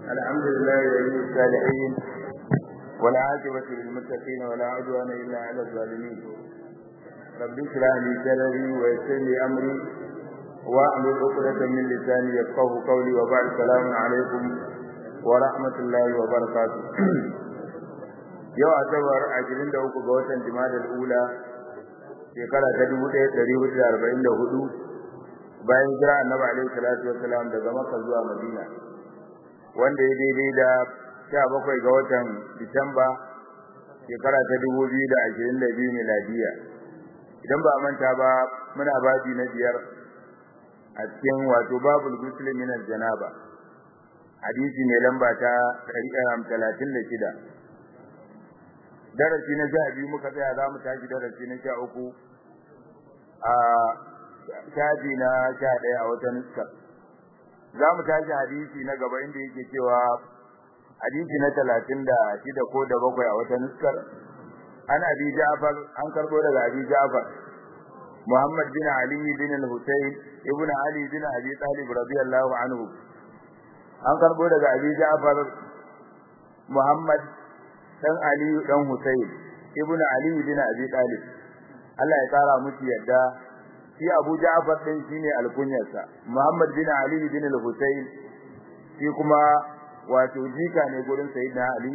الحمد لله ولي الصالحين والعاقبة للمتقين ولا عدوان إلا على الظالمين رب اشرح لي صدري ويسر لي أمري واحلل عقدة من لساني يفقه قولي وبعد السلام عليكم ورحمة الله وبركاته yau asabar ashirin da uku ga watan jimadar ula shekara ta dubu ɗaya ɗari hudu da arba'in da hudu bayan jira annabi alaihi salatu wassalam daga makka zuwa madina wanda ya daidai da sha bakwai ga watan disamba shekara ta dubu biyu da ashirin da biyu miladiya idan ba a manta ba muna babi na biyar a cikin wato babul muslim min janaba hadisi mai lamba ta talatin da shida darasi na sha biyu muka tsaya za mu tashi darasi na sha uku a shafi na sha ɗaya a wata nuska za mu tashi hadisi na gaba inda yake cewa hadisi na talatin da shida ko da bakwai a wata nuskar an abi ja'far an karbo daga abi ja'far muhammad bin ali bin al-husayn ibn ali bin abi talib radiyallahu anhu an karbo daga abi ja'far muhammad dan Ali dan Husayn ibnu Ali bin Abi Talib Allah ya kara musu yadda shi Abu Ja'far din shine alkunyarsa Muhammad bin Ali bin al-Husayn shi kuma wato jika ne gurin Sayyidina Ali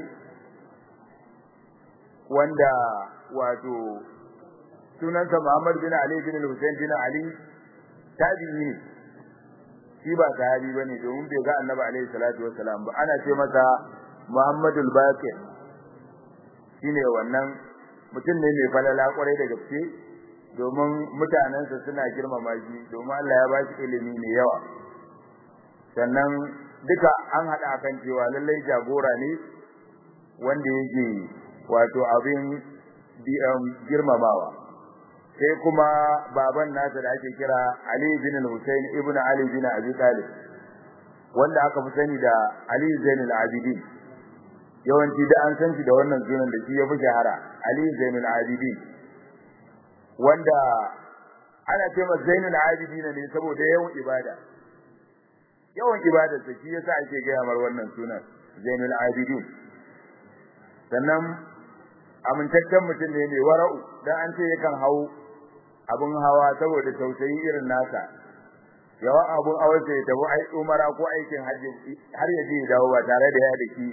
wanda wato sunansa Muhammad bin Ali bin al-Husayn bin Ali tabi'i ne shi ba sahabi bane domin bai ga Annabi alaihi salatu wassalam ba ana ce masa Muhammadul Baqir shine wannan mutum ne mai falala kwarai da gaske domin mutanensa suna girmama shi domin Allah ya ba shi ilimi mai yawa sannan duka an hada kan cewa lallai jagora ne wanda yake wato abin girmamawa sai kuma baban nasa da ake kira Ali bin Hussein ibn Ali bin Abi Talib wanda aka fi sani da Ali Zainul Abidin yawanci da an san shi da wannan sunan da shi ya fi shahara Ali Zainul Abidin wanda ana ce masa Zainul Abidin ne saboda yawan ibada yawan ibada sa shi yasa ake gaya mar wannan sunan Zainul Abidin sannan amintaccen mutum ne mai wara'u dan an ce yakan hau abun hawa saboda tausayi irin nasa yawan abun awarsa ya tafi ai umara ko aikin hajji har ya je dawo ba tare da ya daki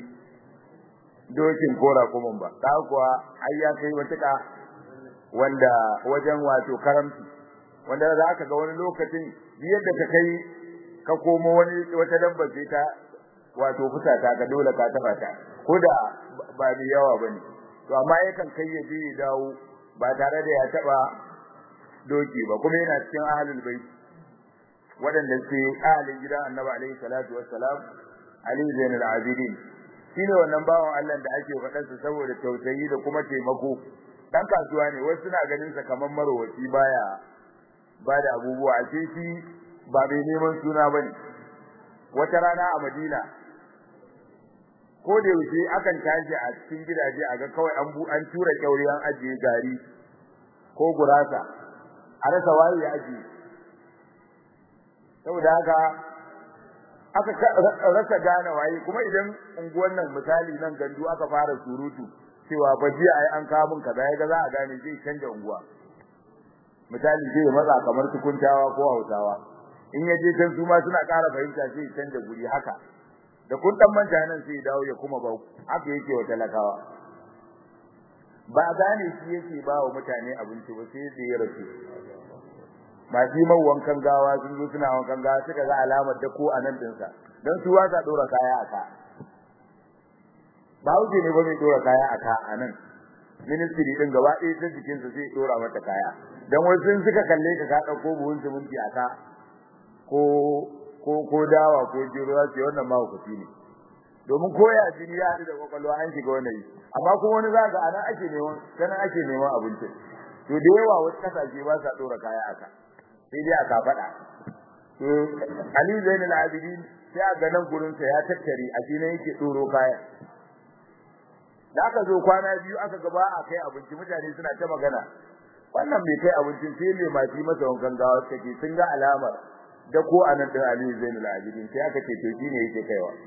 dokin kora kuma ba ta kuwa ai ya kai wata wanda wajen wato karamci wanda za ka ga wani lokacin yadda ka kai ka komo wani wata dabba sai ta wato fusata ka dole ka taba ta ko da ba ni yawa bane to amma yakan kai ya je ya dawo ba tare da ya taba doki ba kuma yana cikin ahlul bait waɗanda ke ahalin gidan annabi alaihi salatu wassalam ali zainul abidin shine wannan bawan Allah da ake faɗar sa saboda tausayi da kuma taimako dan kasuwa ne wasu suna ganin sa kaman marowaci baya bada abubuwa a ce shi ba mai neman suna bane wata rana a Madina ko da yaushe akan tashi a cikin gidaje a ga kawai an bu an tura kyauri an ajiye gari ko gurasa a rasa waye ya ajiye saboda haka aka rasa gane waye kuma idan unguwan nan misali nan gandu aka fara surutu cewa fa jiya ai an kawo mun kaza yaga za a gane zai canja unguwa misali zai matsa kamar tukuntawa ko Hausawa in yaje can su ma suna ƙara fahimta sai canja guri haka da kun dan manta nan sai dawo ya kuma ba haka yake wa talakawa ba gane shi yake ba wa mutane abinci ba sai da ya rasu masu man wankan gawa sun zo suna wankan gawa suka ga alamar da ko anan dinsa dan su wasa dora kaya aka ba wuce ne ba mai dora kaya aka anan ministry din gaba ɗaya ta jikin sa sai dora mata kaya dan wasu sun suka kalle ka ka dauko buhun siminti aka ko ko ko dawa ko jiro ce wannan ma hukunci ne domin koya jini ya haɗu da kwakwalwa an shiga wannan yi amma kuma wani za ga anan ake neman sanan ake neman abinci to da yawa wasu kasashe ba sa dora kaya aka sai dai aka faɗa to Ali Zainul Abidin sai a ganin gurin sa ya tattare a shi ne yake doro kaya da aka zo kwana biyu aka gaba a kai abinci mutane suna ta magana wannan bai kai abincin sai mai mafi masa wankan gawa take sun ga alamar da ko anan din Ali Zainul Abidin sai aka ce to shine yake kaiwa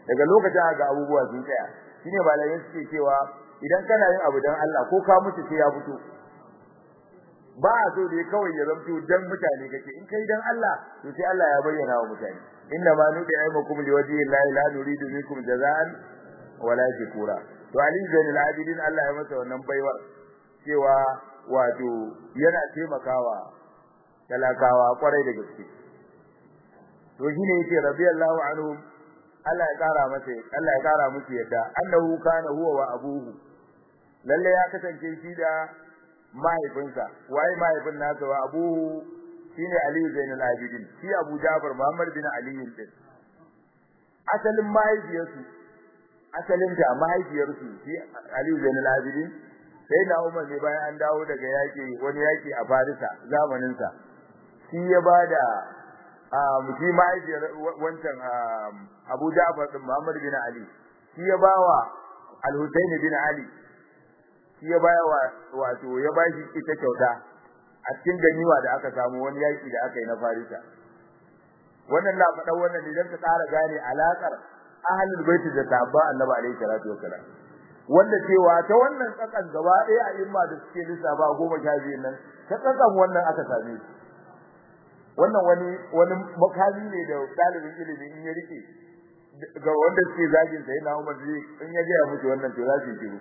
daga lokacin ga abubuwa sun tsaya shine malamai suke cewa idan kana yin abu dan Allah ko ka mutu sai ya fito ba a so dai kawai ya zamto dan mutane kake in kai dan Allah to sai Allah ya bayyana wa mutane inna ma nudi aymakum liwajhi llahi la nuridu minkum jazaan wala shukura to ali zainul abidin Allah ya masa wannan baiwar cewa wato yana taimakawa talakawa kwarai da gaske to shine yake radiyallahu anhum Allah ya kara masa Allah ya kara musu yadda annahu kana huwa wa abuhu lalle ya kasance shi da mahaifinsa waye mahaifin nasa wa abuhu shine Ali Zainul Abidin shi Abu Ja'far Muhammad bin Ali din asalin mahaifiyarsu asalin ta mahaifiyarsu shi Ali Zainul Abidin sai na Umar ne bayan an dawo daga yaki wani yaki a Farisa zamanin sa shi ya bada shi mahaifiyar wancan Abu Ja'far din Muhammad bin Ali shi ya bawa Al-Husayn bin Ali shi ya baya wato ya bashi ita kyauta a cikin ganiwa da aka samu wani yaki da aka yi na Farisa wannan na faɗa wannan idan ka tsara gane alakar ahlul bait da sahabba Annabi alaihi salatu wassalam wanda cewa ta wannan tsakan gaba ɗaya a imma da suke lissafa goma sha biyu nan ta tsakan wannan aka same shi wannan wani wani makami ne da dalibin ilimi in ya rike ga wanda suke zagin sai na Umar zai in ya ga musu wannan to za su yi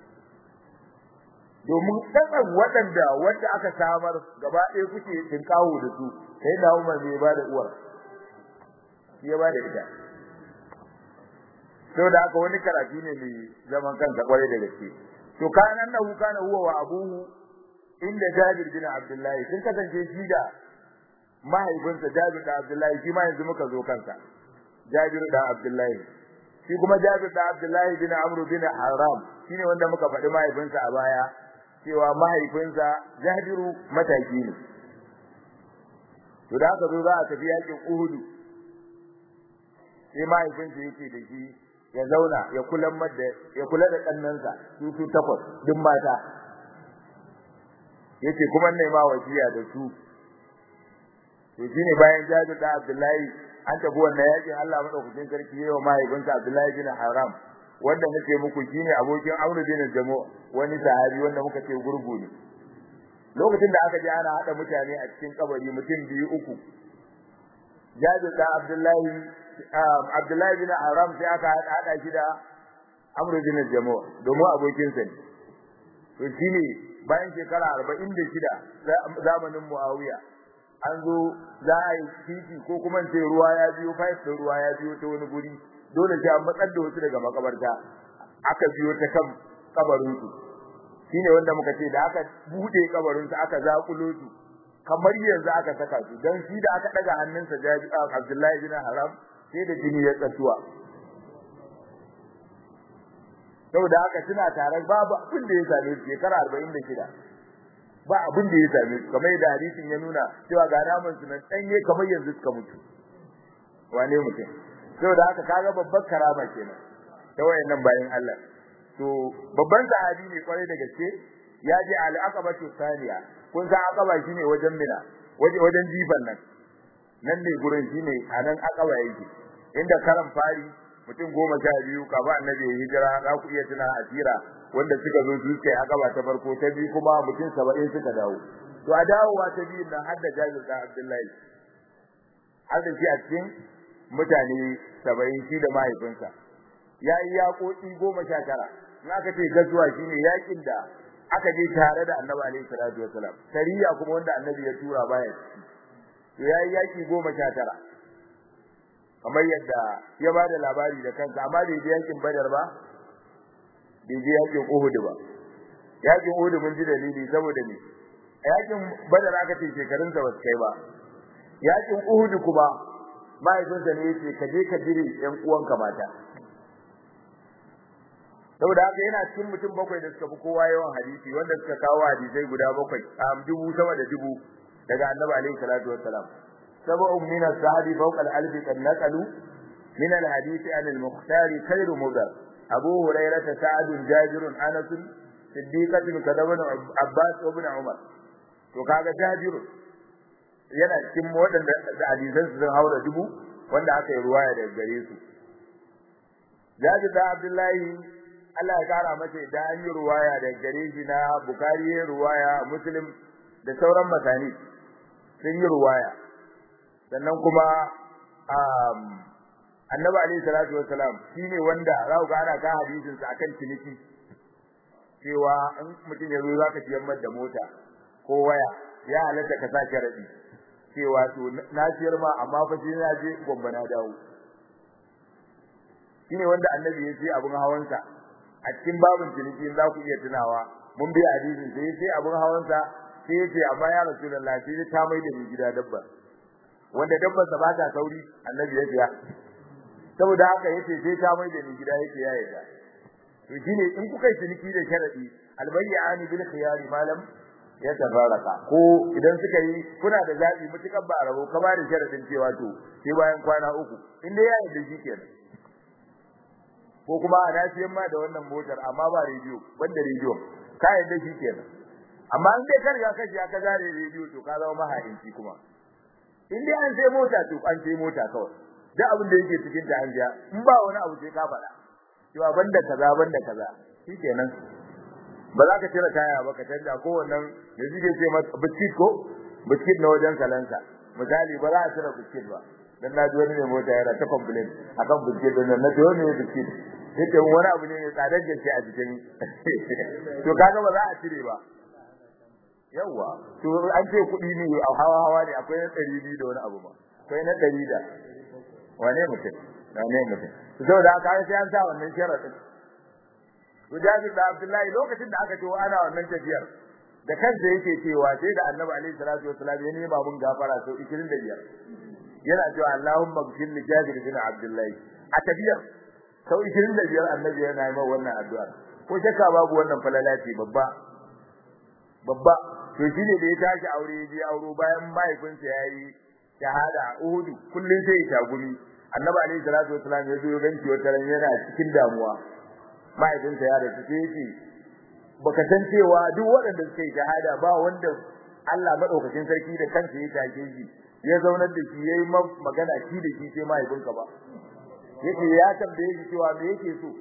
domin tsakan waɗanda wanda aka samar gaba ɗaya kuke tinkawo da su sai na Umar bai ba da uwar shi ya ba da ita da haka wani karatu ne mai zaman kansa kwarai da gaske to kana nan kana huwa wa abuhu inda Jabir bin Abdullahi sun kasance shi da mahaifinsa Jabir da Abdullahi shi ma yanzu muka zo kansa Jabir da Abdullahi shi kuma Jabir da Abdullahi bin Amr bin Haram shine wanda muka faɗi mahaifinsa a baya cewa mahaifinsa Jabiru mataki ne to da aka zo za a tafi yakin Uhud sai mahaifinsa yake da shi ya zauna ya kula da ya kula da kannansa su su takwas duk mata yace kuma ne ma wasiya da su to shine bayan Jabir da Abdullahi an tafi wannan yakin Allah madaukakin sarki yayin mahaifinsa Abdullahi bin Haram wanda nake muku shine abokin Amr bin Jamo wani sahabi wanda muka ce gurgu ne lokacin da aka je ana hada mutane a cikin kabari mutum biyu uku Jabir da Abdullahi Abdullahi bin Haram sai aka hada shi da Amr bin Jamo domin abokin sa ne to shine bayan shekara 46 zamanin Muawiya an zo za a yi titi ko kuma ce ruwa ya biyo fayif da ruwa ya biyo ta wani guri dole sai an matsar da wasu daga makabarta aka biyo ta kan kabarin su shine wanda muka ce da aka bude kabarin su aka zakulo su kamar yanzu aka saka su dan shi da aka daga hannunsa Abdullahi bin Haram sai da jini ya tsatuwa saboda haka suna tare babu abin da ya same su shekara 46 ba abin da ya same su kamar da hadisin ya nuna cewa ga naman su nan danye kamar yanzu suka mutu wane mutum saboda haka kaga babbar karama kenan ta wayannan bayan Allah to babban sahabi ne kwarai da gaske ya je al-aqaba saniya kun san aqaba shine wajen mina waje wajen jifan nan nan ne gurin shine anan aqaba yake inda karan fari mutum goma sha biyu kafin annabi ya hijira za ku iya tuna asira wanda suka zo su kai akaba ta farko ta biyu kuma mutum 70 suka dawo to a dawowa ta biyu nan hadda Jabir da Abdullahi har da shi a cikin mutane 70 shi da mahaifinsa yayi yakoki 19 in aka ce gazuwa shine yakin da aka je tare da Annabi alaihi salatu wasalam sariya kuma wanda Annabi ya tura baya to yayi yaki 19 kamar yadda ya bada labari da kansa amma da yakin Badar ba bai je yakin Uhud ba yakin Uhud mun ji dalili saboda ne yakin Badar aka ce shekarun sa basu kai ba yakin Uhud kuma mahaifinsa ne yace ka je ka jire ƴan uwanka mata saboda haka yana cikin mutum bakwai da suka fi kowa yawan hadisi wanda suka kawo hadisai guda bakwai a dubu sama da dubu daga Annabi alaihi salatu wassalam sab'un min as-sahabi fawqa al-alf qad naqalu min al-hadith an al-mukhtar khairu mudar abu hurairah sa'ad jabir anas siddiqatun kadaban abbas ibn umar to kaga jabir yana cikin waɗanda da hadisan su sun haura dubu wanda aka yi ruwaya daga gare su Jabir da Abdullahi Allah ya kara masa da an yi ruwaya da gare shi na Bukhari ya ruwaya Muslim da sauran masani sun yi ruwaya sannan kuma Annabi alaihi salatu wassalam shine wanda za ku ga ana ka hadisin sa akan ciniki cewa in mutum ya zo zaka ciyar da mota ko waya ya halatta ka sa sharadi cewa to na ciyar ma amma fa sai na je gombe na dawo shine wanda annabi ya ce abun hawansa a cikin babin ciniki za ku iya tunawa mun bi hadisin sai ya ce abun hawansa sai ya ce amma ya rasulullahi sai ta mai da ni gida dabba wanda dabbar sa ba ta sauri annabi ya ce saboda haka yace sai ta mai da ni gida yace ya yarda to shine in kuka yi ciniki da sharadi albayyani bil khiyari malam ya tabaraka ko idan suka yi kuna da zabi mutukan ba rabo ka ba da sharadin cewa to sai bayan kwana uku in dai ya yarda shi kenan ko kuma a dafiyan ma da wannan motar amma ba rediyo banda rediyo ka yarda shi kenan amma in dai ka riga ka ji ka zare rediyo to ka zama mahaici kuma in dai an sai mota to an sai mota kawai duk abin da yake cikin ta hanja in ba wani abu sai ka faɗa cewa banda kaza banda kaza shikenan ba za ka cire kaya ba ka canja ko wannan da suke ce masa biskit ko biskit na wajen kalansa misali ba za a cire biskit ba dan na ji wani mai mota yana ta complain akan biskit din na ce wani biskit yake wani abu ne mai tsadar gaske a cikin to kaga ba za a cire ba yawa to an ce kuɗi ne a hawa hawa ne akwai na ɗari biyu da wani abu ba akwai na ɗari da wane mutum wane mutum saboda haka sai an sa wannan sharadin Mujahid da Abdullahi lokacin da aka ce ana wannan tafiyar da kansa yake cewa sai da Annabi alaihi salatu wasallam ya nema mun gafara sau 25 yana cewa Allahumma ghfir li Jabir bin Abdullahi a tafiyar sau 25 Annabi yana yi wannan addu'a ko shakka babu wannan falala ce babba babba to shine da ya tashi aure ya je auro bayan mahaifinsa yayi shahada a Uhud kullun sai ya tagumi Annabi alaihi salatu wasallam ya zo ya ganci wata ran yana cikin damuwa mahaifinsa ya rasu sai yake baka san cewa duk waɗanda suka yi shahada ba wanda Allah madaukakin sarki da kansa ya take shi ya zaunar da shi yayi magana shi da shi sai mahaifinka ba yake ya tambaye shi cewa me yake so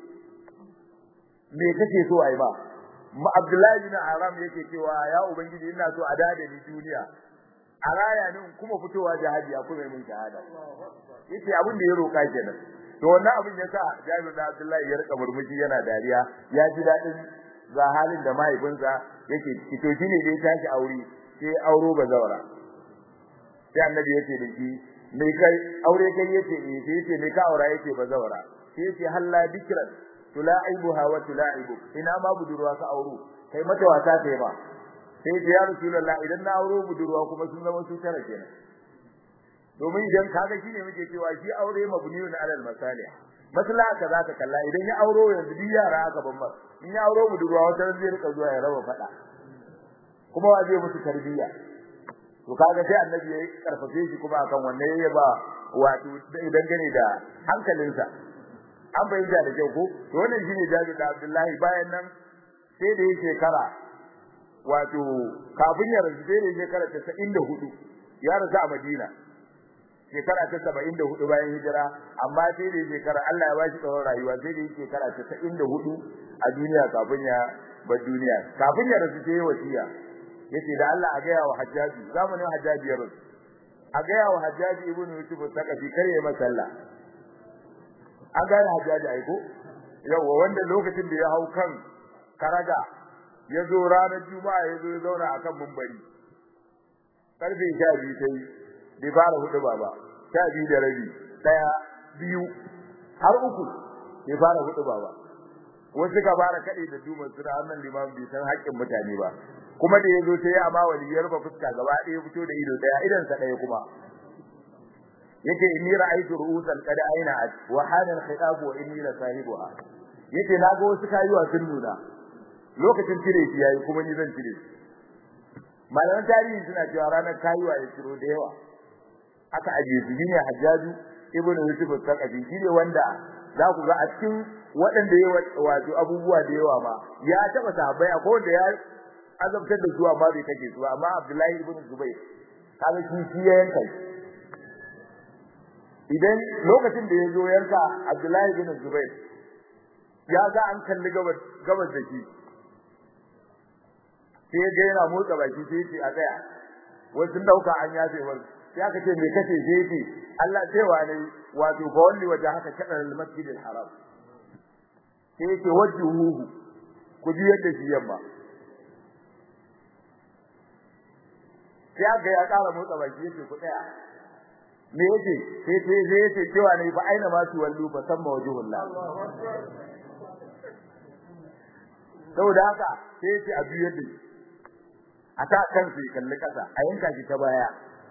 me kake so ai ba Abdullahi bin Aram yake cewa ya ubangiji ina so a dade ni duniya a raya ni kuma fitowa jihadi a kuma mun shahada yace abin da ya roka kenan to wannan abin ya sa Jabir da Abdullahi ya rika murmushi yana dariya ya ji dadin ga halin da mahaifinsa yake ciki to shine da ya tashi aure sai auro bazawara sai annabi yace da shi me kai aure kai yace eh sai yace me ka aura yace bazawara sai yace halla bikran tulaibuha wa tulaibu ina ma budurwa ka auro kai mata wasa kai ba sai yace ya rasulullah idan na auro budurwa kuma sun zama su tara kenan domin idan kaga shine muke cewa shi aure mabniyun alal masalih maslaha ka zaka kalla idan ya auro yanzu duk yara aka ban mar in ya auro budurwa wata ran zai rika zuwa ya raba fada kuma wa zai musu tarbiyya to kaga sai annabi ya karfafe shi kuma akan wannan yayi ba wato idan gane da hankalinsa an bayyana da kyau ko to wannan shine Jabir da Abdullahi bayan nan sai da yake shekara wato kafin ya rasu sai da shekara 94 ya rasu a Madina shekara ta 74 bayan hijira amma sai da shekara Allah ya bashi tsawon rayuwa sai da shekara ta 74 a duniya kafin ya bar duniya kafin ya rasu sai wasiya yace da Allah a ga yawa Hajjaji zamanin Hajjaji ya rasu a ga yawa Hajjaji ibn Yusuf sakafi kare ya masalla an gane Hajjaji ai ko yawa wanda lokacin da ya hau kan karaga ya zo ranar juma'a ya zo ya zauna akan mumbari karfe 12 sai bai fara hudu ba ba sha biyu da rabi daya biyu har uku bai fara hudu ba ba wasu ka fara kade da duman suna annan limam bai san haƙƙin mutane ba kuma da yazo sai ya ma waliyar ba fuska gaba ɗaya fito da ido daya idan sa daya kuma yake inni ra'aytu ru'usan qad aina wa hana al-khitab wa inni la sahibuha yace na ga wasu kayuwa sun nuna lokacin cire shi yayi kuma ni zan cire malaman tarihi suna cewa ranar kayuwa ya ciro da yawa aka ajiye su shine Hajjaju ibn Yusuf al-Thaqafi shine wanda za ku ga a cikin waɗanda ya wato abubuwa da yawa ma ya taba sahabbai akwai wanda ya azabtar da su amma bai kake su amma Abdullahi ibn Zubair kaga shi shi ya yanka idan lokacin da ya zo yanka Abdullahi ibn Zubair ya ga an kalli gabas gabas da shi sai ga yana motsa baki sai ce a tsaya wasu sun dauka an yafe wani sai aka ce me kace sai ce Allah cewa ne wato fa walli waje haka kada al-masjid al-haram sai yake wajhuhu ku ji yadda shi yamma sai aka ya kara motsa baki yace ku tsaya me yace sai sai sai yace cewa ne fa aina ma su wallu fa samma wajhullah saboda haka sai yace a biyar da a ta kansa kalli kasa a yanka shi ta baya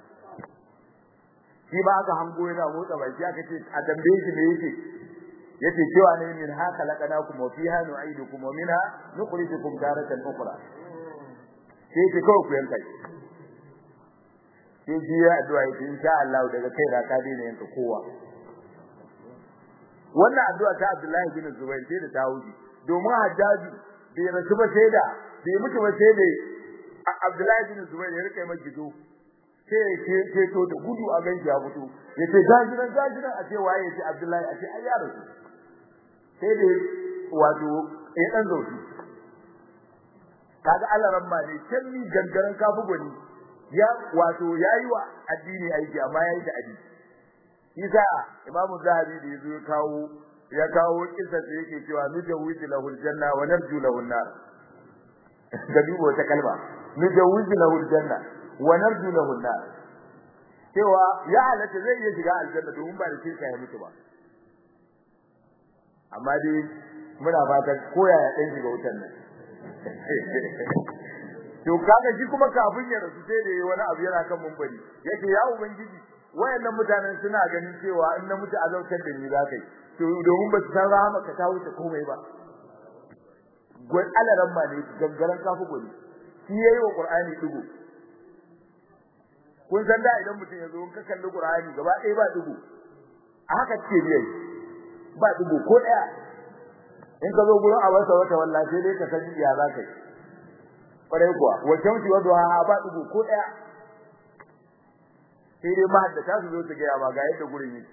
shi ba aka hango yana motsa baki aka ce a tambaye shi me yake yace cewa ne min haka laqanakum wa fiha nu'idukum wa minha nukhrijukum daratan ukhra sai ce kawai ku yanka shi sai ji ya addu'a yace insha Allah daga kai da ka daina yanka kowa wannan addu'a ta Abdullahi bin Zubair sai da ta wuce domin Hajjaji bai rasu ba sai da bai mutu ba sai da Abdullahi bin Zubair ya rike mai gido sai ce ce to da gudu a ganki ya fito yace gajiran gajiran a ce waye yace Abdullahi a ce ai ya rasu sai da wato ya dan zauki kaga Allah ramma ne can ni gangaran kafu gwani ya wato yayi wa addini aiki amma yayi da addini Isa Imam Zahabi da yazo ya kawo ya kawo kissa da yake cewa nujawwidu lahul janna wa narju lahun nar ga dubo wata kalma nujawwidu lahul janna wa narju lahun nar cewa ya halatta zai iya shiga aljanna domin ba da shirka ya mutu ba amma dai muna fatan koya ya dan shiga wutan nan to kaga shi kuma kafin ya rasu sai da wani abu yana kan mumbari yake ya ubangiji wayannan mutanen suna ganin cewa in na mutu azautar da ni za kai to domin ba su san rahama ka ta wuce komai ba gwai alaran ma ne gangaren kafu gwani shi yayi wa qur'ani dugo kun san da idan mutum ya zo in ka kalli qur'ani gaba ɗaya ba dugo a haka ce biyai ba dugo ko ɗaya in ka zo gurin abarsa wata wallahi sai dai ka san ya za ka yi kwarai kuwa wajen shi wato ha ba dubu ko daya sai dai mahaddata su zo su ga ba ga yadda gurin yake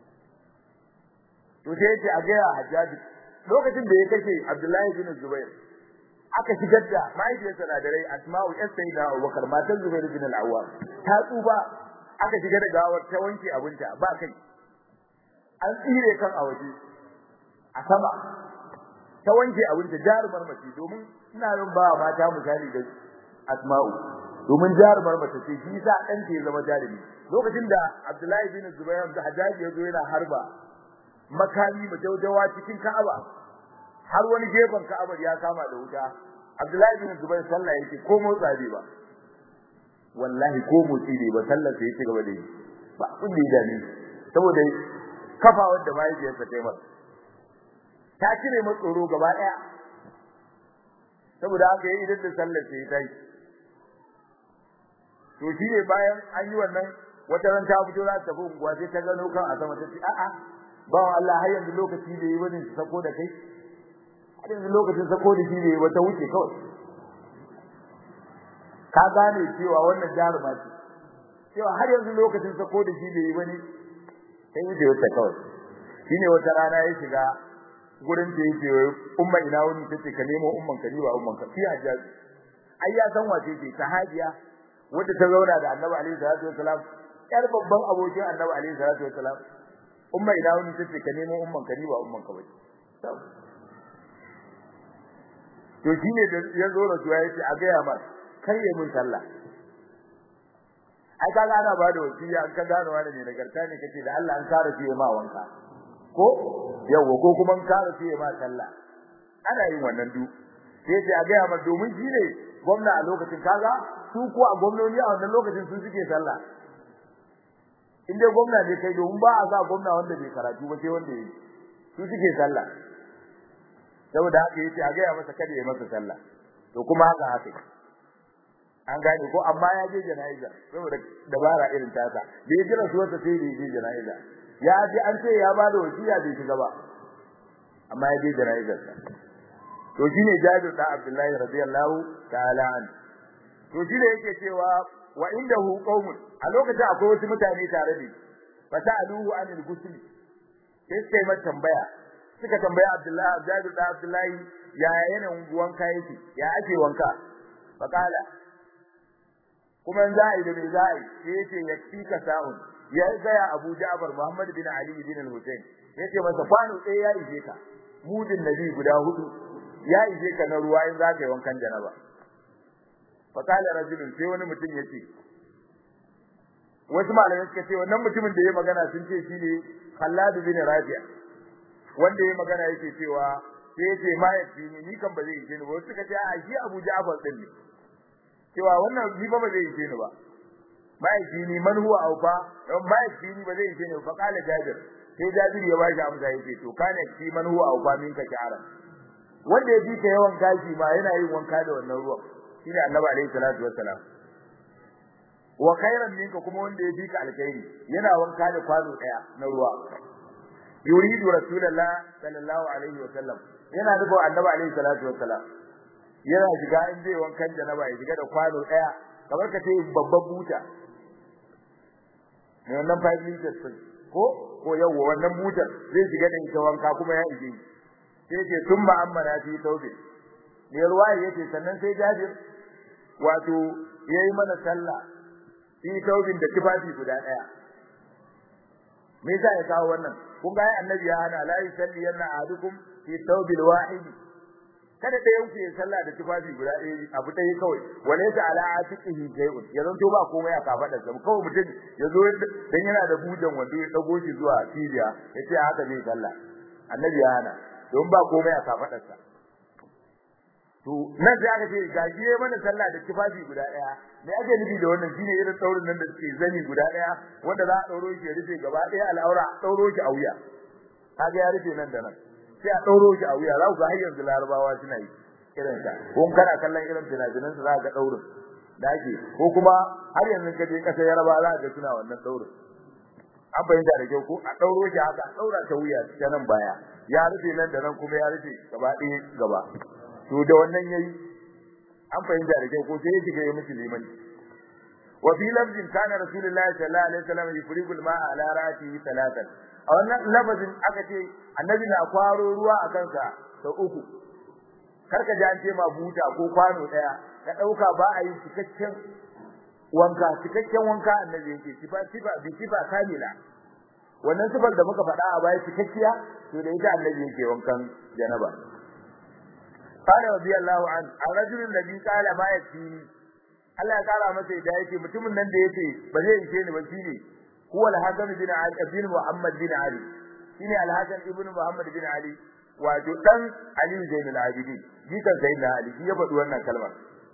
to sai yace a ga Hajjaji lokacin da ya kashe Abdullahi bin Zubair aka shigar da mahaifiyarsa na da rai Asma'u yar Sayyida Abubakar matan Zubair bin al-Awwam ta tsuba aka shigar da gawar ta wanke abinta ba kai an tsire kan a waje a sama ta wanke abinta jarumar mace domin ina yin ba mata misali da Asma'u domin jarumar mace ce shi yasa dan ta zama jarumi lokacin da Abdullahi bin Zubair da Hajjaji yazo yana harba makami majaujawa cikin Ka'aba har wani gefen Ka'aba ya kama da wuta Abdullahi bin Zubair sallah yake ko motsa bai ba wallahi ko motsi bai ba sallar sai yake gaba da yi ba abin da ya dame saboda kafa wanda mahaifiyarsa ta yi masa ta cire masa tsoro gaba daya saboda haka yayi idan da sallar sai ta yi to shine bayan an yi wannan wata ran ta fito za ta tafi unguwa sai ta gano kan a sama ta ce a'a ba Allah har yanzu lokaci da yi bane sako da kai har yanzu lokacin sako da shi ne ba ta wuce kawai ka gane cewa wannan jaruma ce cewa har yanzu lokacin sako da shi da yi bane sai wuce wata kawai shine wata rana ya shiga gurin da yake umma ina wani tace ka nemo umman ka ni ba umman ka fi hajjaji ai ya san wace ce sahabiya wanda ta zauna da Annabi alaihi salatu wasalam yar babban abokin Annabi alaihi salatu wasalam umma ina wani tace ka nemo umman ka ni ba umman ka bace to shine da ya zo rasuwa yace a ga ya mar kai ya mun sallah ai kaga ana ba da wasiya an ka gano wani ne nagarta ne kace da Allah an kare shi ma wanka ko yawa ko kuma an kare shi ma sallah ana yin wannan du sai sai a ga ma domin shi ne gwamna a lokacin kaga su ko a gwamnoni a wannan lokacin su suke sallah in dai gwamna ne kai domin ba a sa gwamna wanda bai karatu ba sai wanda yi su suke sallah saboda haka yace a ga masa kada ya masa sallah to kuma haka haka an gane ko amma ya je jana'iza saboda dabara irin tasa da ya jira su wata sai da je jana'iza ya ji an ce ya bada wasiya bai shiga ba amma ya je jana'izar sa to shine Jabir da Abdullahi radiyallahu ta'ala an to shine yake cewa wa indahu qaumun a lokacin akwai wasu mutane tare da fa sa'aluhu anil ghusl sai sai mai tambaya suka tambaya Abdullahi Jabir da Abdullahi ya yanayin wanka yake ya ake wanka faqala kuma za a yi da me za a yi sai yace yakfi ka sa'un ya gaya Abu Ja'far Muhammad bin Ali bin al-Husayn yace masa kwano ɗaya ya ije ka mudin nabi guda hudu ya ije ka na ruwa in za ka yi wankan janaba faqala rajulun sai wani mutum yace wasu malamai suka ce wannan mutumin da ya magana sun ce shine Khallad bin Rabi'a wanda ya magana yake cewa sai yace ma yace ni ni kan ba zai yi ni ba suka ce a shi Abu Ja'far din ne cewa wannan ni ba ba zai yi ni ba ma yace ni man huwa aufa ma yace ni ba zai yi ni ba kala Jabir sai Jabir ya bashi amsa yace to kana shi man huwa aufa min ka sha'ara wanda ya bi ka yawan gashi ma yana yin wanka da wannan ruwan shine Annabi alaihi salatu wassalam wa khairan minka kuma wanda ya bika alkhairi yana wanka da kwano daya na ruwa yuridu rasulullah sallallahu alaihi wa sallam yana nufin annabi alaihi salatu wa salam yana shiga in zai wankan janaba ya shiga da kwano daya kamar ka ce babban buta ne wannan 5 liters din ko ko yawa wannan butar zai shiga da ita wanka kuma ya ije sai ce summa amma na fi taubi ne ruwa yace sannan sai jabir wato yayi mana sallah fi taubin da tufafi guda daya me yasa ya kawo wannan kun ga annabi ya hana la yusalli yanna ahadukum fi taubil wahid kada da yanku ya sallah da tufafi guda ɗaya abu ɗaya kawai walaysa ala atiqihi shay'un ya zanto ba komai a kafadar sa kawai mutum ya zo dan yana da bujan wando ya dago shi zuwa cibiya yace haka zai sallah annabi ya hana don ba komai a kafadar sa to nan sai aka ce gajiye mana sallah da tufafi guda daya me ake nufi da wannan shine irin daurin nan da suke zani guda daya wanda za a dauro shi ya rufe gaba daya al'aura dauro shi a wuya kaga ya rufe nan da nan sai a dauro shi a wuya za ku ga har yanzu larabawa suna yi irin ta ko kana kallon irin finafinan su za ka ga daurin da ake ko kuma har yanzu ka je kasar yaraba za ka ga suna wannan daurin an fahimta da kyau ko a dauro shi haka a daura ta wuya ta nan baya ya rufe nan da nan kuma ya rufe gaba ɗaya gaba to da wannan yayi an fahimta da kyau ko sai ya shiga ya miki liman wa fi lafzin kana rasulullahi sallallahu alaihi wasallam yufrigu al-ma'a ala ra'sihi salatan a wannan lafazin aka ce annabi na kwaro ruwa a kansa sau uku karka ji an ce ma buta ko kwano daya ka dauka ba a yi cikakken wanka cikakken wanka annabi yake sifa sifa bi sifa kamila wannan sifar da muka faɗa a baya cikakkiya to da ita annabi yake wankan janaba قال رضي الله عنه الرجل الذي قال ما يكفيني Allah ya kara masa da yake mutumin nan da yake ba zai ishe ni ba shine huwa al-Hasan bin Ali ibn Muhammad bin Ali shine al-Hasan ibn Muhammad bin Ali wato dan Ali Zainul Abidin jikan sayyidina Ali shi ya faɗi wannan kalmar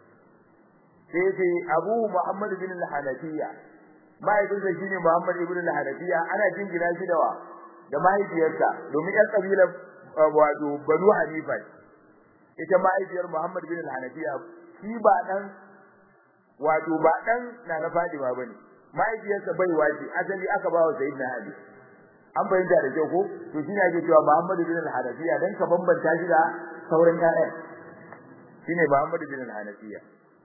sai ce Abu Muhammad bin al-Hanafiya mahaifinsa shine Muhammad ibn al-Hanafiya ana jingina shi da wa da mahaifiyarsa domin ƴan kabilar wato Banu Hanifa ita mahaifiyar Muhammad bin al-Hanafiya shi ba dan wato ba dan na na Fatima bane mahaifiyarsa bai wace asali aka ba wa Sayyidina Ali an bayyana da kyau ko to shine ake cewa Muhammad bin al-Hanafiya dan ka bambanta shi da sauran ƴaƴan shine Muhammad bin al-Hanafiya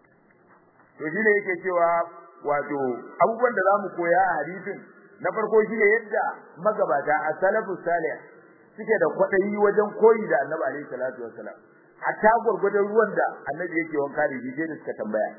to shine yake cewa wato abubuwan da zamu koya a hadisin na farko shine yadda magabata as-salafu salih suke da kwadayi wajen koyi da Annabi alaihi salatu wassalam hatta gurgurdan ruwan da Annabi yake wanka da shi da suka tambaya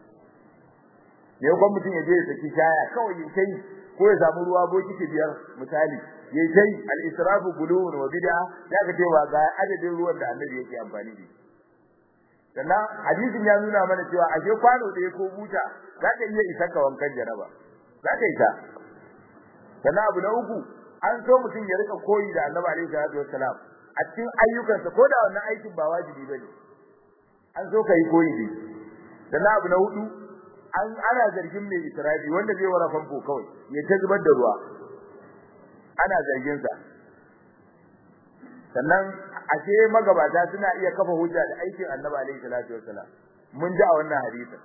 ne ko mutum ya je ya saki shaya kawai ya kai ko ya samu ruwa bokiti biyar misali ya kai al-israfu gulun wa bid'a ya ga cewa ga adadin ruwan da Annabi yake amfani da sannan hadisin ya nuna mana cewa ashe kwano da ko buta za ka iya isa ka wankan jaraba za ka isa sannan abu na uku an so mutum ya rika koyi da Annabi alaihi salatu wassalam a cikin ayyukansa ko da wannan aikin ba wajibi bane an so kai koyi da sannan abu na hudu an ana zargin mai israfi wanda zai wara famfo kawai ya ta zubar da ruwa ana zargin sa sannan ashe magabata suna iya kafa hujja da aikin Annabi alaihi salatu wassalam mun ji a wannan hadisin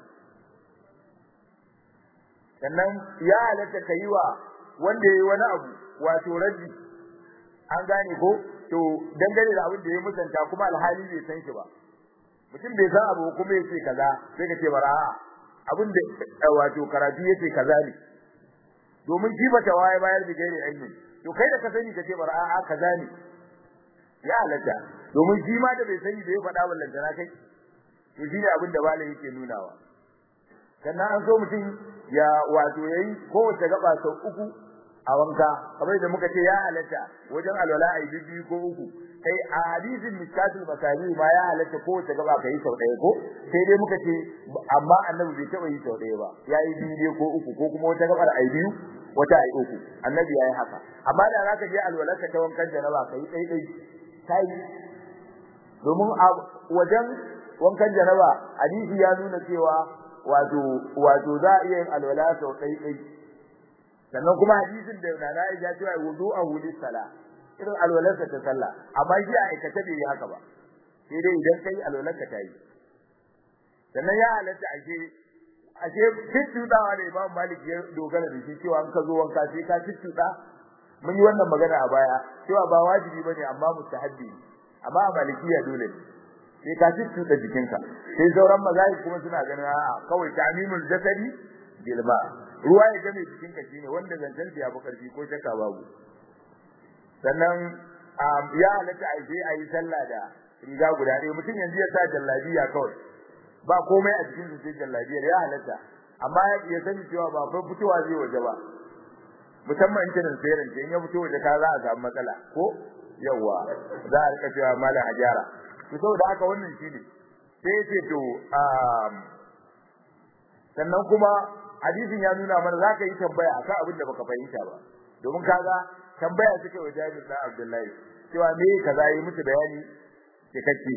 sannan ya halatta kaiwa wanda yayi wani abu wato raddi an gane ko to dangane da abin da ya musanta kuma alhali bai san shi ba mutum bai san abu kuma yace kaza sai ka ce bara abin da wato karatu yace kaza ne domin shi bata waye bayar da gairi ilmi to kai da ka sani ka ce bara a kaza ne ya halatta domin shi ma da bai sani da ya faɗa wallan tana kai to shine abin da malai yake nunawa sannan an so mutum ya wato yayi kowace gaba sau uku a wanka kamar da muka ce ya halatta wajen alwala ai bibi ko uku kai a hadisin miskatul masali ma ya halatta kowace gaba kai sau ɗaya ko sai dai muka ce amma annabi bai taɓa yi sau ɗaya ba yayi biyu ko uku ko kuma wata gabar ai biyu wata ai uku annabi yayi haka amma da zaka je alwalarka ta wankan janaba kai dai dai kai domin a wajen wankan janaba hadisi ya nuna cewa wato wato za a iya yin alwala sau dai dai sannan kuma hadisin da Nana Aisha cewa wudu'ahu lis-sala irin alwalarsa ta sallah amma shi a aikata bai yi haka ba sai dai idan kai alwalarka ta yi sannan ya halatta ake ashe tuttudawa da Imam Malik ya dogara da shi cewa an ka zo wanka sai ka tuttuda mun yi wannan magana a baya cewa ba wajibi bane amma mustahabbi amma a malikiya dole sai ka tuttuda jikinka sai sauran mazahib kuma suna ganin a'a kawai ta'mimul jasadi bil ma ruwa ya game jikinka shine wanda zancen ya fi karfi ko shakka babu sannan ya halatta a je a yi sallah da riga guda ɗaya mutum yanzu ya sa jallabiya kawai ba komai a cikin sai jallabiyar ya halatta amma ya sani cewa ba fa fitowa zai waje ba musamman kinin sayar in ya fito waje ka za a samu matsala ko yawa za a rika cewa malam hajara to saboda haka wannan shine sai ce to sannan kuma hadisin ya nuna mana za ka yi tambaya akan abin da baka fahimta ba domin kaga tambaya suke wa Jabir da Abdullahi cewa me kaza yi musu bayani cikakke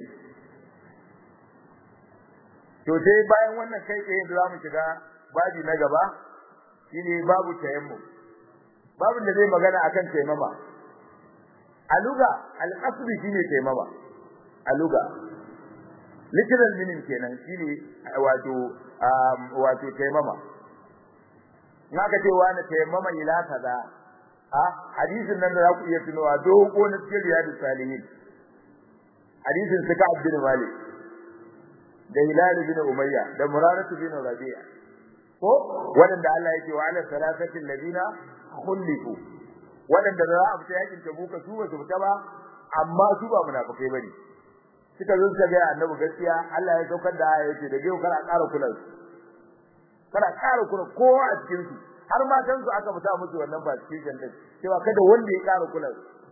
to sai bayan wannan kai tsaye da zamu shiga babi na gaba shine babu tayammum babin da zai magana akan taimama aluga al-asli shine taimama aluga literal meaning kenan shine wato wato taimama naka ce wani taimama ila kaza a hadisin nan da za ku iya tunowa dogo na cikin riyadus salihin hadisin suka abdul malik da Hilal bin Umayya da Murarah bin Rabi'a ko wanda Allah yake wa ala salatati alladina khulifu wanda da za a fita yakin Tabuka su ba su fita ba amma su ba munafikai bane suka zo suka ga Annabi gaskiya Allah ya saukar da aya yace da geu kana ƙara kula su kana ƙara kula kowa a cikin su har matan su aka fita musu wannan ba cikin din cewa kada wanda ya ƙara kula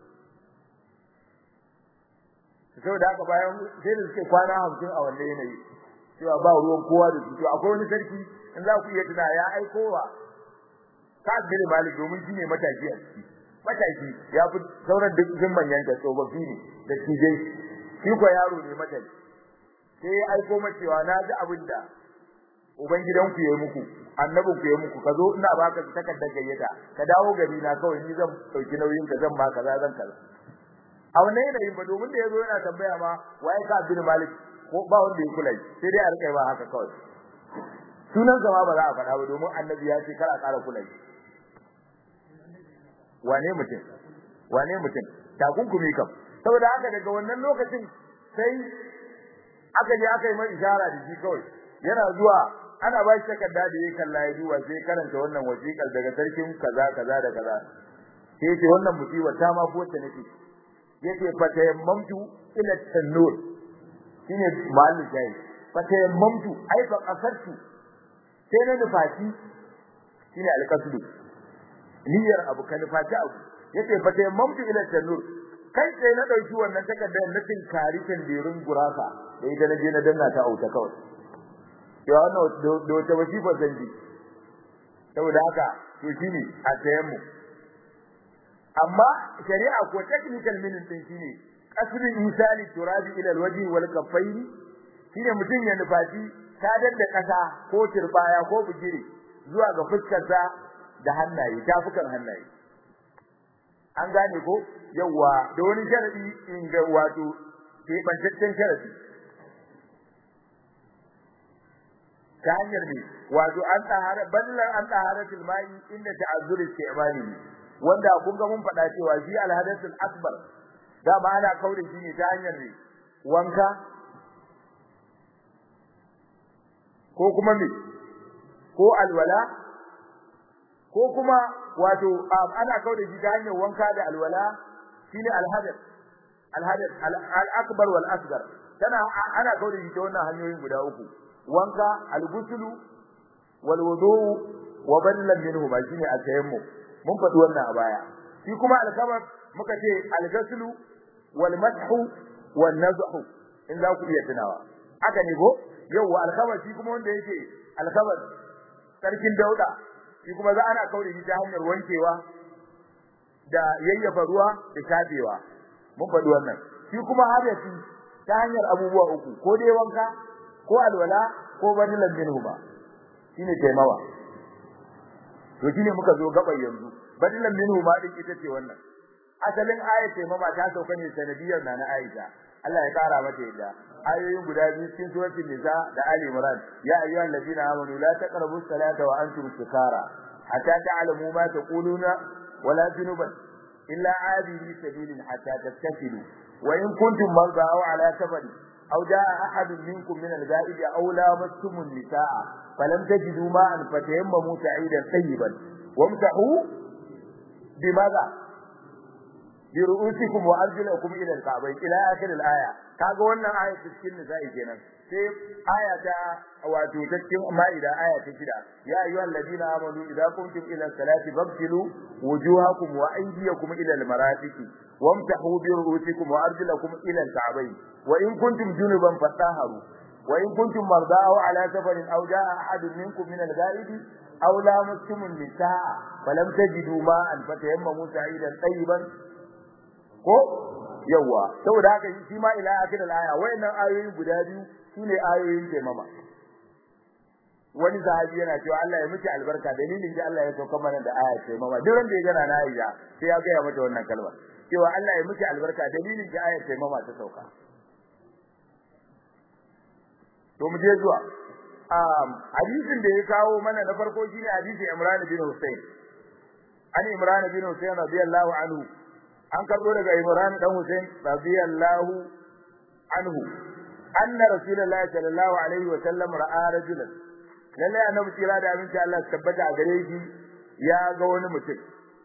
su saboda haka bayan sai da suke kwana hamsin a wannan yanayi cewa ba ruwan kowa da su to akwai wani sarki in za ku iya tuna ya aikowa Sa'ad bin Malik domin shi ne mataki a ciki mataki ya fi sauran duk sun manyan da tsofaffi ne da tijai shi ko yaro ne mataki sai ya aiko ma cewa na ji abin da ubangidanku ya yi muku annabin ku ya muku ka zo ina baka takardar gayyata ka dawo gari na kawai ni zan dauki nauyin ka zan ba kaza zan kaza a wannan yanayin ba domin da yazo yana tambaya ma waye ka bin malik ko ba wanda ya kula sai dai a rika ba haka kawai sunan sa ma ba za a faɗa ba domin annabi ya ce kara kara kula wane mutum wane mutum takunkumi kam saboda haka daga wannan lokacin sai aka je aka yi mai ishara da shi kawai yana zuwa ana ba shi takarda da yake kalla ya duba sai karanta wannan wasiƙar daga sarkin kaza kaza da kaza sai ce wannan musiba ta ma ko ta nake yace fatayammamtu ila tanur shine mahallin jayi fatayammamtu ai fa qasartu sai na nufaci shine alqasdu niyyar abu kan nufaci abu yace fatayammamtu ila tanur kai sai na dauki wannan takardar na tinkari tandirin gurasa da ita na je na danna ta auta kawai ya wannan da wata wasifa zanji saboda haka to shine a tayammu amma shari'a ko technical meaning din shine kasrin misali turabi ila alwaji wal kaffaini shine mutun ya nufaci sadar da kasa ko turbaya ko bugire zuwa ga fuskarsa da hannaye tafukan hannaye an gane ko yawa da wani sharadi in ga wato ke bantaccen sharadi ta hanyar ne wato an tsahara ballan an taharatul mai inda ta'azzur istimali wanda kun ga mun faɗa cewa shi alhadathul akbar da ma ana kaure shi ne ta hanyar ne wanka ko kuma me ko alwala ko kuma wato ana kaure shi ta hanyar wanka da alwala shine alhadath al-hadath al-akbar wal asghar tana ana kaure shi ta wannan hanyoyin guda uku wanka al-ghuslu wal wudu wa ballan minhu ba shine al-tayammum mun faɗi wannan a baya shi kuma al-khabar muka ce al-ghuslu wal madhu wan nazhu in za ku iya tunawa haka ne ko yawa al-khabar shi kuma wanda yake al-khabar sarkin dauda shi kuma za ana kaure shi ta hanyar wankewa da yayyafa ruwa da shafewa mun faɗi wannan shi kuma hadasi ta hanyar abubuwa uku ko dai wanka ko alwala ko badilan minhu ba shine taimawa to shine muka zo gaban yanzu badilan minhu ma din ita ce wannan asalin ayat taimama ta sauka ne sanadiyar na na Aisha Allah ya kara mata yadda ayoyin guda biyu cikin suratul nisa da ali imran ya ayyuhal ladina amanu la taqrabu salata wa antum sukara hatta ta'lamu ma taquluna wala junuban illa abiri sabilin hatta tattasilu wa in kuntum marda aw ala safari aw jaa ahadun minkum min al-ghaib aw lamastum an-nisaa falam tajidu ma'an fatayammamu sa'idan tayyiban wamsahu bimadha biru'usikum wa arjulakum ila al-ka'bayn ila akhir al-aya kaga wannan aya cikin nisa'i kenan sai aya ta wato ta cikin ma'ida aya ta shida ya ayyuhal ladina amanu idza qumtum ila salati faghsilu wujuhakum wa aydiyakum ila al-marafiqi wamsahu bi ru'usikum wa arjulakum ila al-ka'bayn wa in kuntum junuban fatahharu wa in kuntum marda aw ala safarin aw jaa ahadun minkum min al-ghaib aw lamastum an-nisaa falam tajidu ma'an fatayammamu sa'idan tayyiban ko yawa saboda haka shi ma ila akhir al-aya wayannan ayoyi guda biyu sune ayoyin taimama wani sahabi yana cewa Allah ya miki albarka dalilin da Allah ya sauka mana da aya taimama duk wanda ya gana na Aisha sai ya gaya mata wannan kalma cewa Allah ya miki albarka dalilin da aya taimama ta sauka to mu je zuwa um hadisin da ya kawo mana na farko shine hadisin Imran bin Hussein an Imran bin Hussein radiyallahu anhu an karbo daga Imran dan Hussein radiyallahu anhu anna rasulullahi sallallahu alaihi wa sallam ra'a rajulan lalle annabi kira da aminci Allah tabbata a gare shi ya ga wani mutum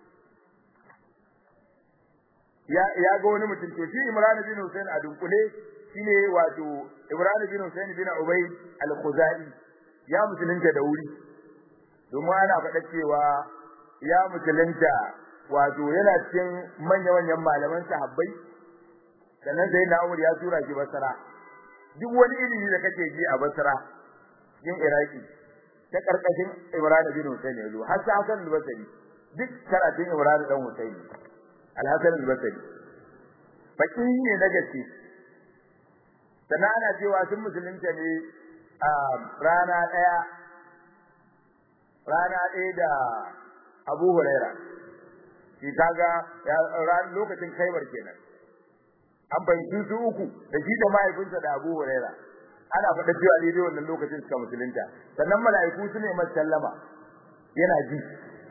ya ya ga wani mutum to shi Imran bin Hussein a dunkule shine wato Imran bin Hussein bin Ubay al-Khuzai ya musulunta da wuri domin ana faɗa cewa ya musulunta wato yana cikin manya-manyan malaman sahabbai sannan sai na Umar ya tura shi Basra duk wani ilimi da kake ji a Basra cikin Iraki ta karkashin Imran bin Hussein ya zo har Hassan al-Basri duk karatun Imran dan Hussein al-Hasan al-Basri baki ne na gaske sannan ana cewa sun musulunta ne a rana daya rana daya da Abu Huraira shi kaga lokacin Khaibar kenan an fahimci su uku da shi da mahaifinsa da Abu Huraira ana faɗa cewa daidai wannan lokacin suka musulunta sannan mala'iku su ne masa sallama yana ji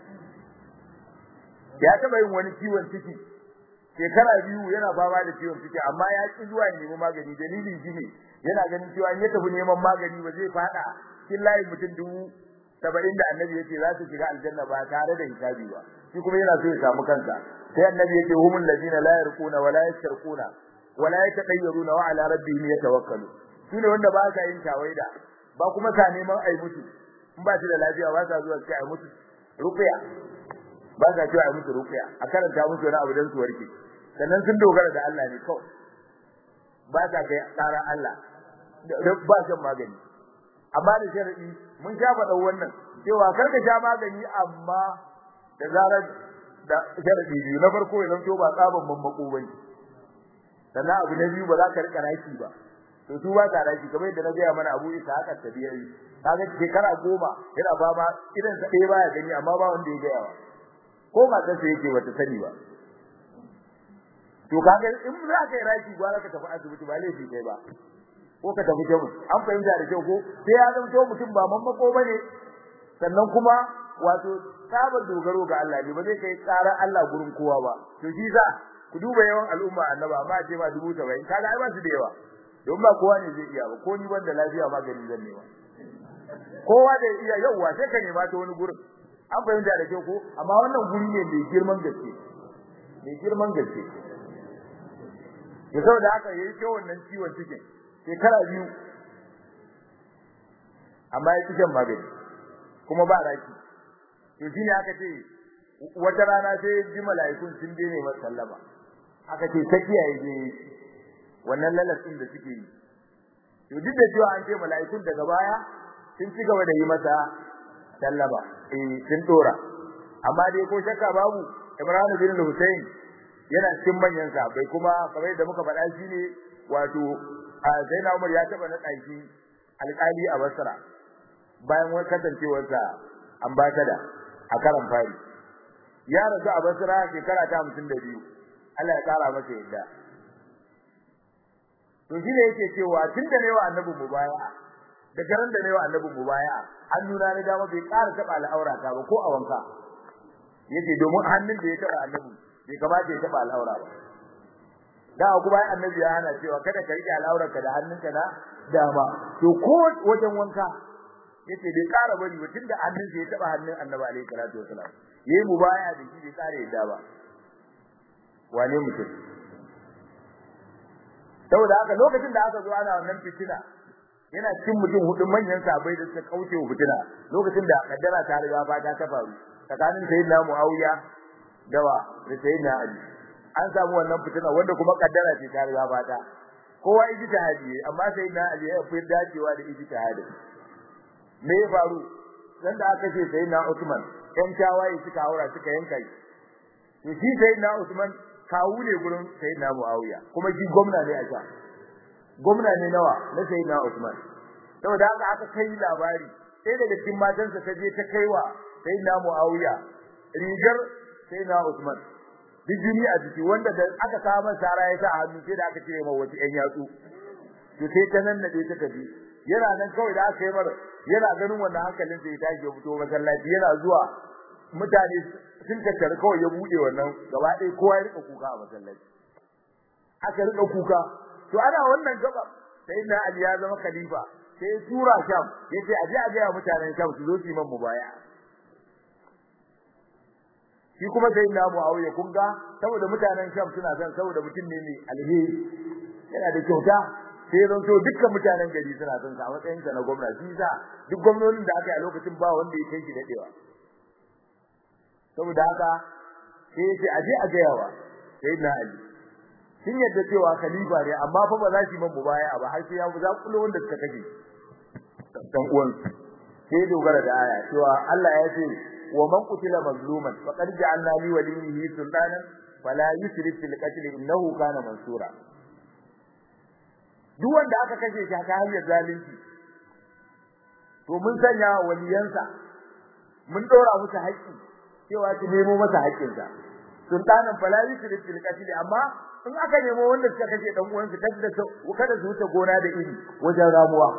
ya taɓa yin wani ciwon ciki shekara biyu yana fama da ciwon ciki amma ya ki zuwa ya nemi magani dalilin shi ne yana ganin cewa in ya tafi neman magani ba zai faɗa cikin layin mutum dubu saba'in da annabi yake za su shiga aljanna ba tare da hisabi ba shi kuma yana so ya samu kansa sai annabi yake humul ladina la yarquna wa la yastarquna wa la yatadayyaruna wa ala rabbihim yatawakkalu shine wanda ba sa yin tawaida ba kuma sa neman ai mutu in ba shi da lafiya ba sa zuwa sai ai mutu ruqya ba sa cewa ai mutu ruqya a karanta musu wani abu dan su warke sannan sun dogara da Allah ne kawai ba sa kai tsara Allah ba shan magani amma da sharadi mun sha faɗa wannan cewa kar ka sha magani amma da zarar da sharadi biyu na farko ya zanto ba tsaban mammako bane sannan abu na biyu ba za ka rika raki ba to su ba ka raki kamar yadda na gaya mana Abu Isa haka tabiyai kaga shekara goma yana fama idan sa ɗaya baya gani amma ba wanda ya gaya wa ko matar sa yake bata sani ba to kaga in za ka yi raki gwara ka tafi asibiti ba laifi kai ba ko ka tafi jamu an fahimta da kyau ko sai ya zanto mutum ba mammako bane sannan kuma wato sabar dogaro ga Allah ne ba zai kai tsarar Allah gurin kowa ba to shi za ku duba yawan al'umma annaba amma ce ma dubu saba'in kaga ai ba su da yawa don ba kowa ne zai iya ba ko ni banda lafiya magani zan nema kowa da iya yawa sai ka nema ta wani gurin an fahimta da kyau ko amma wannan guri ne mai girman gaske mai girman gaske da saboda haka yayi ce wannan ciwon cikin shekara biyu amma ya cikin magani kuma ba raki to shine aka ce wata rana sai ji mala'ikun sun dene masa sallama aka ce ta kiyaye je wannan lalatin da suke yi to duk da cewa an ce mala'ikun daga baya sun ci gaba da yi masa sallama eh sun dora amma dai ko shakka babu Imran bin Hussein yana cikin manyan sahabbai kuma kamar da muka faɗa shi ne wato Zainab Umar ya taba naɗa shi alƙali a Basra bayan wani kasancewarsa ambassador a karan fari ya rasu a Basra shekara ta 52 Allah ya kara masa yadda to shi ne yake cewa tunda ne wa annabi mubaya da garan da ne wa annabi mubaya an nuna ni dama bai ƙara taba al'aura ta ba ko a wanka yace domin hannun da ya taba annabi bai kamata ya taba al'aura ba da ku bayan annabi ya hana cewa kada ka rike al'aurarka da hannunka na dama to ko wajen wanka yace bai ƙara bari ba tunda hannun ya taba hannun annabi alaihi salatu wasalam yayi mubaya da shi bai ƙara yadda ba wane mutum saboda haka lokacin da aka zo ana wannan fitina yana cikin mutum hudu manyan sabai da suka kauce wa fitina lokacin da kaddara ta riga ba ta faru tsakanin sayyidina Muawiya da wa da sayyidina Ali an samu wannan fitina wanda kuma kaddara ce ta riga ba ta kowa ijtihadi amma sayyidina Ali ya fi dacewa da ijtihadi me ya faru dan da aka ce sayyidina Usman yan tawaye suka haura suka yanka shi to shi sayyidina Usman kawu ne gurin sayyidina Muawiya kuma shi gwamna ne a can gwamna ne nawa na sayyidina Usman saboda haka aka kai labari sai daga cikin matansa ta je ta kaiwa sayyidina Muawiya rigar sayyidina Usman bijini a jiki wanda da aka kawo masa sara ya sa hannu sai da aka cire masa wasu ƴan yatsu to sai ta nan da ta tafi yana nan kawai da aka yi mar yana ganin wannan hankalin sai ya tashi ya fito masallaci yana zuwa mutane sun tattara kawai ya bude wannan gaba ɗaya kowa ya rika kuka a masallaci aka rika kuka to ana wannan gaba sai na Ali ya zama khalifa sai tura Sham yace aje a ga mutanen Sham su zo su yi man mubaya shi kuma sai na Muawiya kun ga saboda mutanen Sham suna son saboda mutum ne mai alheri yana da kyauta sai zan so dukkan mutanen gari suna son sa a matsayin sa na gwamnati shi sa duk gwamnonin da aka yi a lokacin ba wanda ya kai shi dadewa saboda haka sai yace aje a ga yawa sai na Ali sun yadda cewa khalifa ne amma fa ba za su yi man mubaya ba har sai ya za kullu wanda suka kaje dan uwan sai dogara da aya cewa Allah ya ce wa man qutila mazluman faqad ja'alna li waliyhi sultanan fala yusrif fil qatl innahu kana mansura duk wanda aka kashe shi ta hanyar zalunci to mun sanya waliyansa mun dora musu haƙƙi cewa ki nemo masa haƙƙinsa sultanan fala yusrif fil qatl amma in aka nemo wanda suka kashe dan uwansu kada kada su wuce gona da iri wajen ramuwa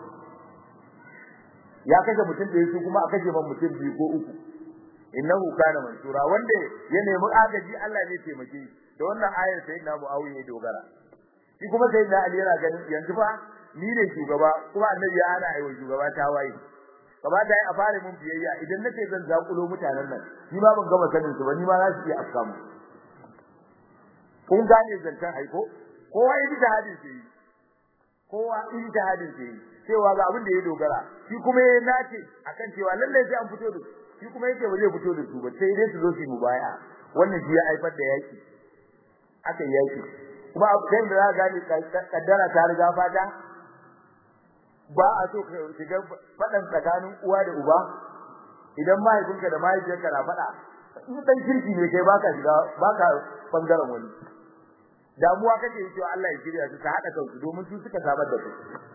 ya kashe mutum da yake kuma aka kashe man mutum biyu ko uku innahu kana mansura wanda ya nemi agaji Allah ne taimake da wannan ayar sayyidina Muawiya ya dogara shi kuma sayyidina Ali yana ganin yanzu fa ni ne shugaba kuma annabi ya ana aiwa shugaba ta waye gaba da a fara mun biyayya idan nace zan zakulo mutanen nan ni ma ban gama sanin su ba ni ma za su iya afka mu kun gane zancen aiko kowa ijtihadin sai kowa ijtihadin sai cewa ga abin da ya dogara shi kuma ya nace akan cewa lalle sai an fito da shi kuma yake ba zai fito da su ba sai dai su zo su mu baya wannan shi ya haifar da yaki aka yaki kuma kai da za gane kaddara ta riga fata ba a so ka shiga fadan tsakanin uwa da uba idan mahaifinka da mahaifiyarka na fada in dan kirki ne kai baka shiga baka bangaren wani damuwa kake yi cewa Allah ya shirya su ta hada kansu domin su suka samar da su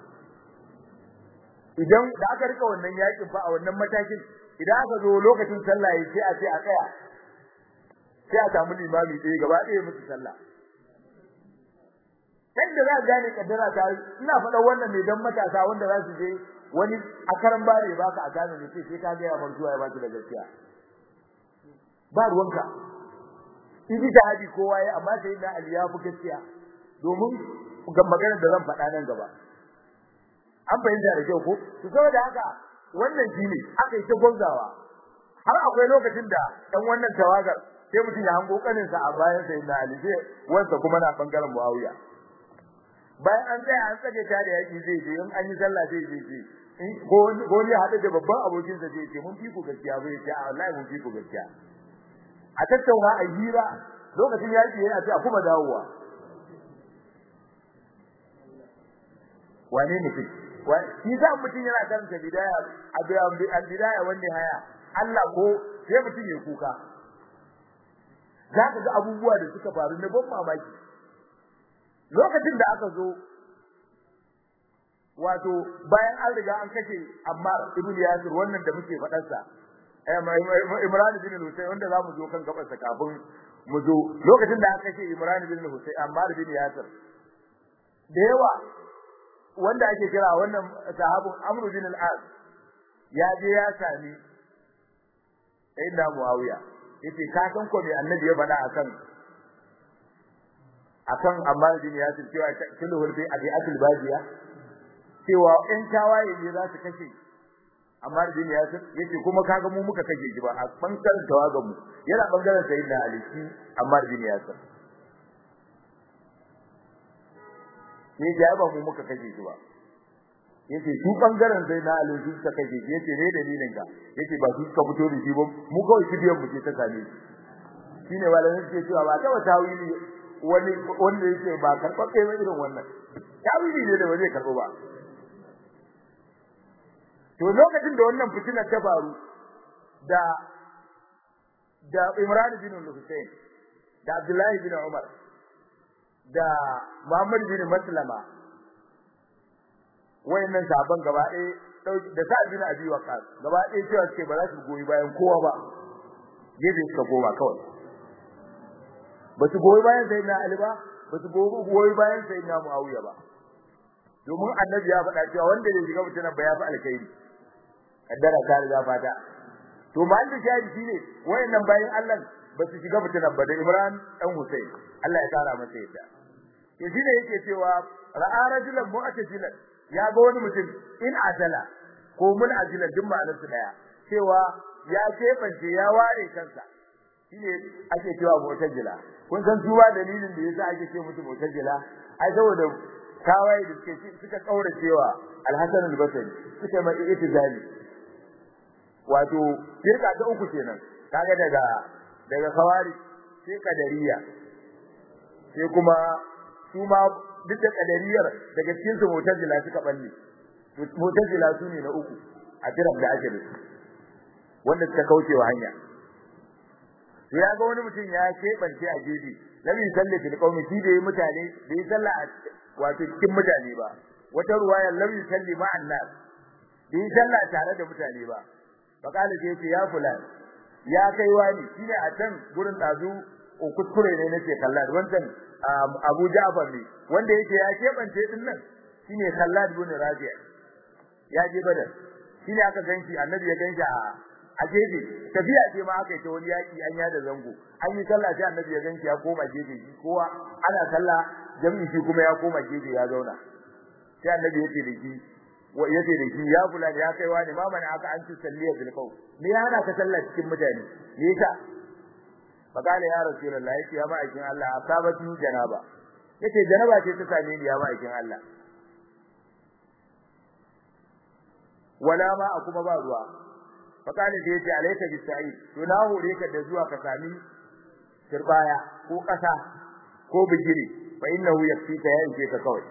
idan da aka rika wannan yakin fa a wannan matakin idan aka zo lokacin sallah yayi sai a ce a tsaya sai a samu limami ɗaya gaba ɗaya musu sallah kai da za ka gane kaddara ta ina faɗa wannan ne dan matasa wanda za su je wani a karan bare baka a gane ne sai ka ga ya mantuwa ya baki da gaskiya ba ruwanka idi da haji kowa ya amma sai da Ali ya fi gaskiya domin ga maganar da zan faɗa nan gaba an fahimta da kyau ko to saboda haka wannan shine aka yi ta gonzawa har akwai lokacin da dan wannan tawagar sai mutum ya hango kanin sa a bayan sai da Ali sai wanda kuma na bangaren Muawiya bayan an tsaya an tsage ta da yaki zai je in an yi sallah zai je je ko ko ne hada da babban abokin sa zai ce mun fi ku gaskiya bai ce a wallahi mun fi ku gaskiya a tattauna a hira lokacin yaki yana ce a kuma dawowa wane mutum shi za mutum yana karanta bidaya a bidaya wanda haya Allah ko sai mutum ya kuka za ka ga abubuwa da suka faru na ban mamaki lokacin da aka zo wato bayan an riga an kashe Ammar ibn Yasir wannan da muke faɗar sa Imran ibn Husayn wanda za mu zo kan gaban sa kafin mu zo lokacin da aka kashe Imran ibn Husayn Ammar ibn Yasir da yawa wanda ake kira wannan sahabin Amr bin al-As ya je ya sami sayyidina Muawiya yace ka san ko me annabi ya faɗa akan akan Ammar bin Yasir cewa kulluhul bi abi atul badiya cewa in tawaye ne za su kashe Ammar bin Yasir yace kuma kaga mu muka kashe shi ba a bangaren tawagan mu yana bangaren sayyidina Ali shi Ammar bin Yasir sai ya ba mu muka kashe shi ba yace su bangaren sai na Ali su suka kashe shi yace ne dalilin ka yace ba su suka fito da shi ba mu kawai kibiyan mu ce ta same shi shine malamin suke cewa ba ta wata wili wani wanda yake ba karɓaɓɓe ba irin wannan tawili ne da ba zai karɓo ba to lokacin da wannan fitinar ta faru da da Imran bin Hussein da Abdullahi bin Umar da Muhammad bin Maslama wayannan sahabban gaba ɗaya da Sa'ad bin Abi Waqqas gaba ɗaya cewa suke ba za su goyi bayan kowa ba gefe suka goma kawai ba su goyi bayan Sayyidina Ali ba ba su goyi bayan Sayyidina Muawiya ba domin annabi ya faɗa cewa wanda ya shiga mutanen ba ya fi alkhairi kaddara ta riga fata to mahallin shahidi shine wayannan bayan Allah ba su shiga mutanen ba da Imran dan Hussein Allah ya kara masa yadda to shine yake cewa ra'a rajulan mu'tajilan ya ga wani mutum in azala ko mun ajila duk ma'anar su daya cewa ya kebance ya ware kansa shine ake cewa mu'tajila kun san duba dalilin da yasa ake ce musu mu'tajila ai saboda kawai da suke suka kaura cewa al-Hasan al-Basri suka mai itizali wato firka ta uku kenan kaga daga daga kawari sai kadariya sai kuma su ma duk da kadariyar daga cikin su mu'tazila suka balle mu'tazila su ne na uku a tirar da ake da su wanda suka kauce wa hanya to ya ga wani mutum ya keɓance a gefe lam yusalli fil qawmi shi da mutane da yi sallah a wato cikin mutane ba wata ruwaya lam yusalli ma'an nas da yi sallah tare da mutane ba faqala sai ce ya fulan ya kai wani shine a can gurin dazu kuskure ne nake kallon wancan Abu Ja'far ne wanda yake ya kebance din nan shine Khallad ibn Rabi' ya je Badar shine aka ganshi annabi ya ganshi a a gefe tafiya ce ma aka yi ta wani yaki an ya da zango an yi sallah sai annabi ya ganshi ya koma gefe shi kowa ana sallah jami'i shi kuma ya koma gefe ya zauna sai annabi yake da shi wa yace da shi ya kula da ya kai wani ma mana aka an ci salliya bil qaw me ya hana ka sallah cikin mutane me yasa fakale ya rasulullah yace ya ma'aikin Allah asabati janaba yace janaba ce ta same ni ya ma'aikin Allah wala ma kuma ba ruwa fakale sai yace alayka bisa'i to na hore ka da zuwa ka sami turbaya ko kasa ko bigiri fa innahu yakfika ya inje ka kawai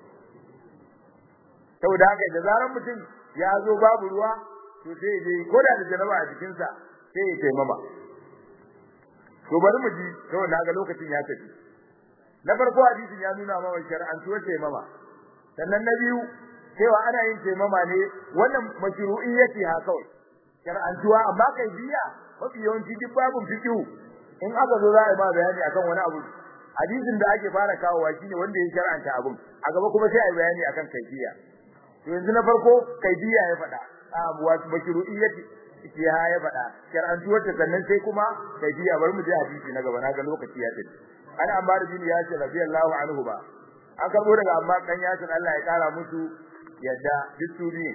saboda haka da zaran mutum ya zo babu ruwa to sai dai ko da da janaba a jikinsa sai ya taimama to bari mu ji to na ga lokacin ya tafi na farko hadisin ya nuna ma wai shar'an tuwa taimama sannan na biyu cewa ana yin taimama ne wannan mashru'in yake ha kawai shar'an tuwa amma kai biya mafi yawanci duk babun fiqhu in aka zo za a yi ma bayani akan wani abu hadisin da ake fara kawowa shine wanda ya shar'anta abun a gaba kuma sai a yi bayani akan kaifiya to yanzu na farko kaifiya ya faɗa a wato mashru'iyyati ya ya faɗa shar'antuwar ta sannan sai kuma kaifiya bari mu je hadisi na gaba na ga lokaci ya tafi an Ammar bin Yasir radiyallahu anhu ba an karbo daga Ammar dan Yasir Allah ya kara musu yadda bisuri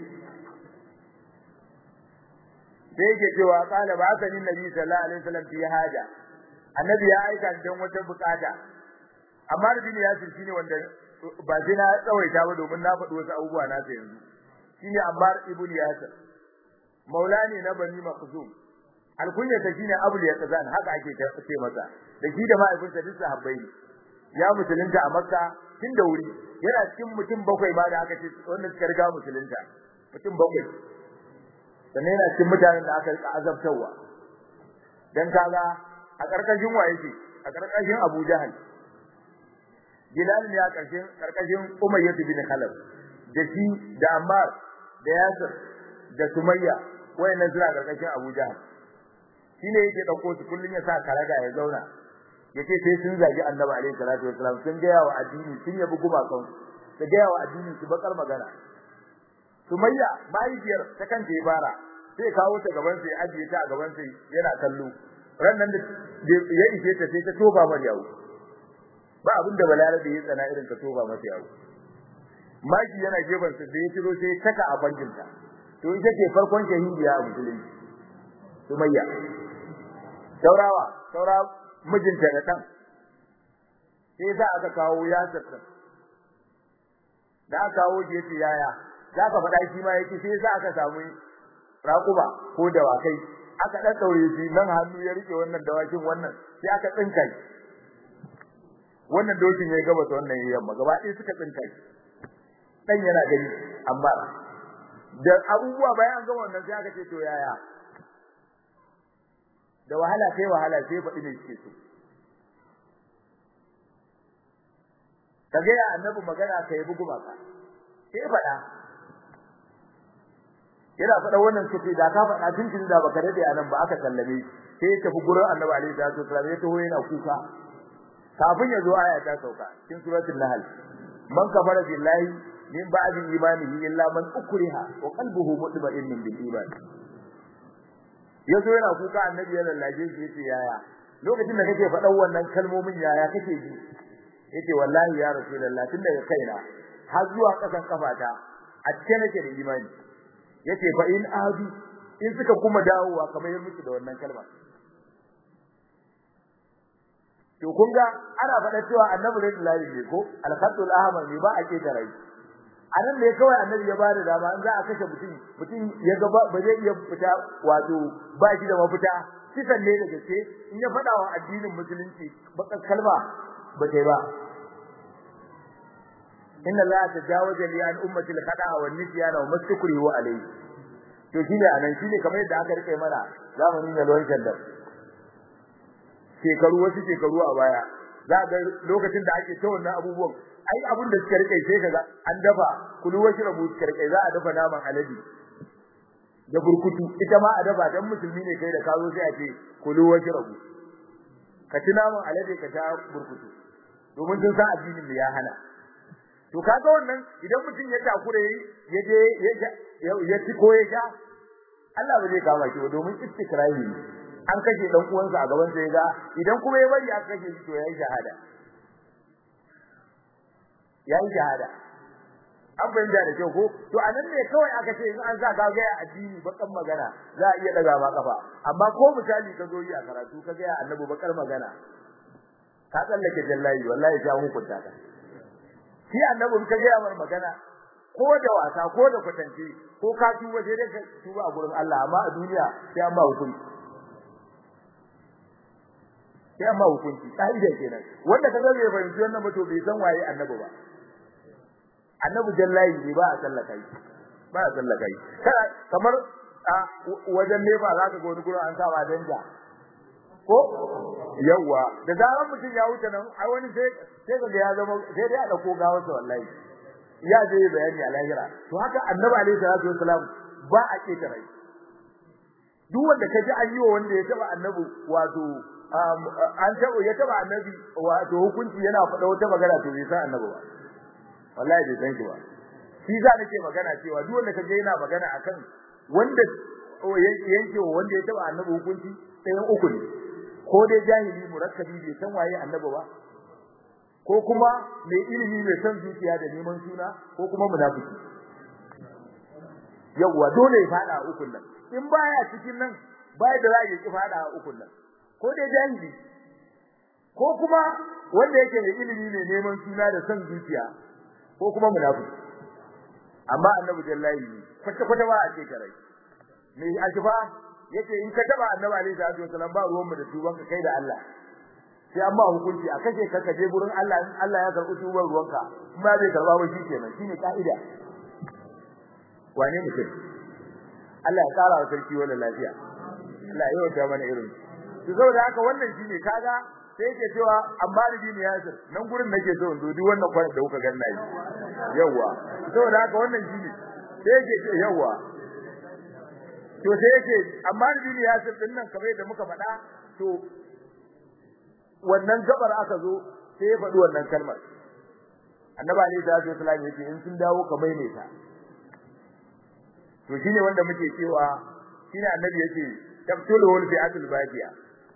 sai yake cewa qala ba sanin nabi sallallahu alaihi wasallam fi haja annabi ya aika dan wata bukata Ammar bin Yasir shine wanda ba sai na tsawaita ba domin na faɗi wasu abubuwa na ta yanzu shine Ammar ibn Yasir maulani na Bani Makhzum alkunya ta shine Abul Yaqzan haka ake ce masa da shi da mahaifinsa duk sahabbai ne ya musulunta a Makka tun da wuri yana cikin mutum bakwai ma da aka ce wanda suka riga musulunta mutum bakwai sannan yana cikin mutanen da aka rika azabtarwa dan kaga a karkashin wa yake a karkashin Abu Jahal Bilal ne a karshen karkashin Umayyah bin Khalaf da shi da Ammar da Yasir da Sumayya wayannan suna karkashin Abu Jahal shine yake dauko su kullun ya sa karaga ya zauna yace sai sun zagi Annabi alaihi salatu wasallam sun ga yawa addini sun yabi gumakan su ga yawa addini su bakar magana Sumayya mahaifiyar ta kanta ya fara sai kawo ta gaban sai ajiye ta a gaban sai yana kallo rannan da ya ishe ta sai ta toba mar yawo ba abin da balarabe ya tsana irin ka toba masa yawo maki yana gefen sa da ya tiro sai taka a banjinta to ita ce farkon shahidiya a musulunci Sumayya saurawa saura mijinta da kan sai za aka kawo yasir din da aka kawo je ce yaya za ka faɗa shi ma yake sai za aka samu raƙuba ko dawakai aka dan daure shi nan hannu ya rike wannan dawakin wannan sai aka tsinka shi wannan dokin ya gaba wannan yamma gaba ɗaya suka tsinka shi dan yana gani amma da abubuwa bayan an gama wannan sai aka ce to yaya da wahala kai wahala sai faɗi ne suke so kage ya annabi magana kai bugu maka sai faɗa yana faɗa wannan sufi da ka faɗa tuntun da baka dade anan ba aka sallame sai ya tafi gurin annabi alaihi salatu wasallam ya taho yana kuka kafin ya zo aya ta sauka cikin suratul nahl man kafara billahi min ba'di imanihi illa man ukriha wa qalbuhu mutma'innun bil iman yazo yana kuka annabi ya lallaje shi yace yaya lokacin da kake faɗan wannan kalmomin yaya kake ji yace wallahi ya rasulullah tun daga kaina har zuwa kasan kafata a cikin nake da imani yace fa in adu in suka kuma dawowa kamar yin musu da wannan kalma to kun ga ana faɗa cewa annabi ne lillahi ne ko al-khatul ahmar ne ba a ke da rai anan ne kawai annabi ya bada dama in za a kashe mutum mutum ya ga ba zai iya fita wato ba shi da mafita kisan ne da gaske in ya faɗa wa addinin musulunci baka kalma ba kai ba inna allaha tajawaza li an ummati al-khata'a wan nisyana wa mastukrihu alayhi to shine anan shine kamar yadda aka rike mana zamanin da lowan shaddar shekaru wasu shekaru a baya za ga lokacin da ake ta wannan abubuwan ai abin da suka rike sai kaga an dafa kulu wasu rabu suka rike za a dafa naman alade da burkutu ita ma a dafa dan musulmi ne kai da kazo sai a ce kulu wasu rabu ka ci naman alade ka ta burkutu domin sun san addinin da ya hana to kaga wannan idan mutum ya takure ya je ya ci ko ya sha Allah ba zai kama shi ba domin istikrahi ne an kashe dan uwansa a gaban sa ya ga idan kuma ya bari aka kashe shi to yayi shahada yayi shahada an fahimta da kyau ko to anan ne kawai aka ce in an sa ka ga addini bakan magana za a iya daga ma kafa amma ko misali ka zo yi a karatu ka ga annabi bakar magana ka tsallake jallahi wallahi ta hukunta ka shi annabin ka ga mar magana ko da wasa ko da kwatance ko ka tuba sai dai ka tuba a gurin Allah amma a duniya sai amma hukunci sai amma hukunci kaida kenan wanda kaga bai fahimci wannan ba to bai san waye annabi ba annabi jallahi ne ba a sallaka shi ba a sallaka shi kamar a wajen nefa za ka ga wani gurin an sa ba danja ko yawa da zaran mutum ya wuce nan ai wani sai sai kaga ya zama sai dai a dauko gawar sa wallahi ya je bayani a lahira to haka annabi alaihi salatu wasalam ba a keta rai duk wanda kaji an yi wa wanda ya taba annabi wato an taba ya taba annabi wato hukunci yana faɗa wata magana to bai san annabi ba wallahi bai san shi ba shi za nake magana cewa duk wanda kaje yana magana akan wanda yanke wa wanda ya taba annabi hukunci ɗayan uku ne ko dai jahili murakkabi bai san waye annabi ba ko kuma mai ilimi mai san zuciya da neman suna ko kuma munafiki yawa dole ya fada a ukun nan in baya cikin nan baya da za ya ki fada a ukun nan ko dai jahili ko kuma wanda yake da ilimi mai neman suna da san zuciya ko kuma munafiki amma annabi jallahi kwata kwata ba a ce karai me ajiba yace in ka taba annabi alaihi salatu wasallam ba ruwan mu da tuban ka kai da Allah sai amma hukunci a kashe ka kaje gurin Allah in Allah ya karɓi tuban ruwanka kuma bai karba ba shi kenan shine kaida wane mutum Allah ya kara wa sarki wala lafiya Allah ya yi mana irin to saboda haka wannan shine kaga sai yake cewa amma da dini yasir nan gurin nake so in duk wannan kwarin da kuka ganna yi yawa saboda haka wannan shine sai yake ce yawa to sai yake amma da dini yasir din nan kamar da muka faɗa to wannan gabar aka zo sai ya faɗi wannan kalmar annabi alaihi salatu wasallam yake in sun dawo ka maimaita to shine wanda muke cewa shine annabi yake tabtulu wal fi'atul baqiya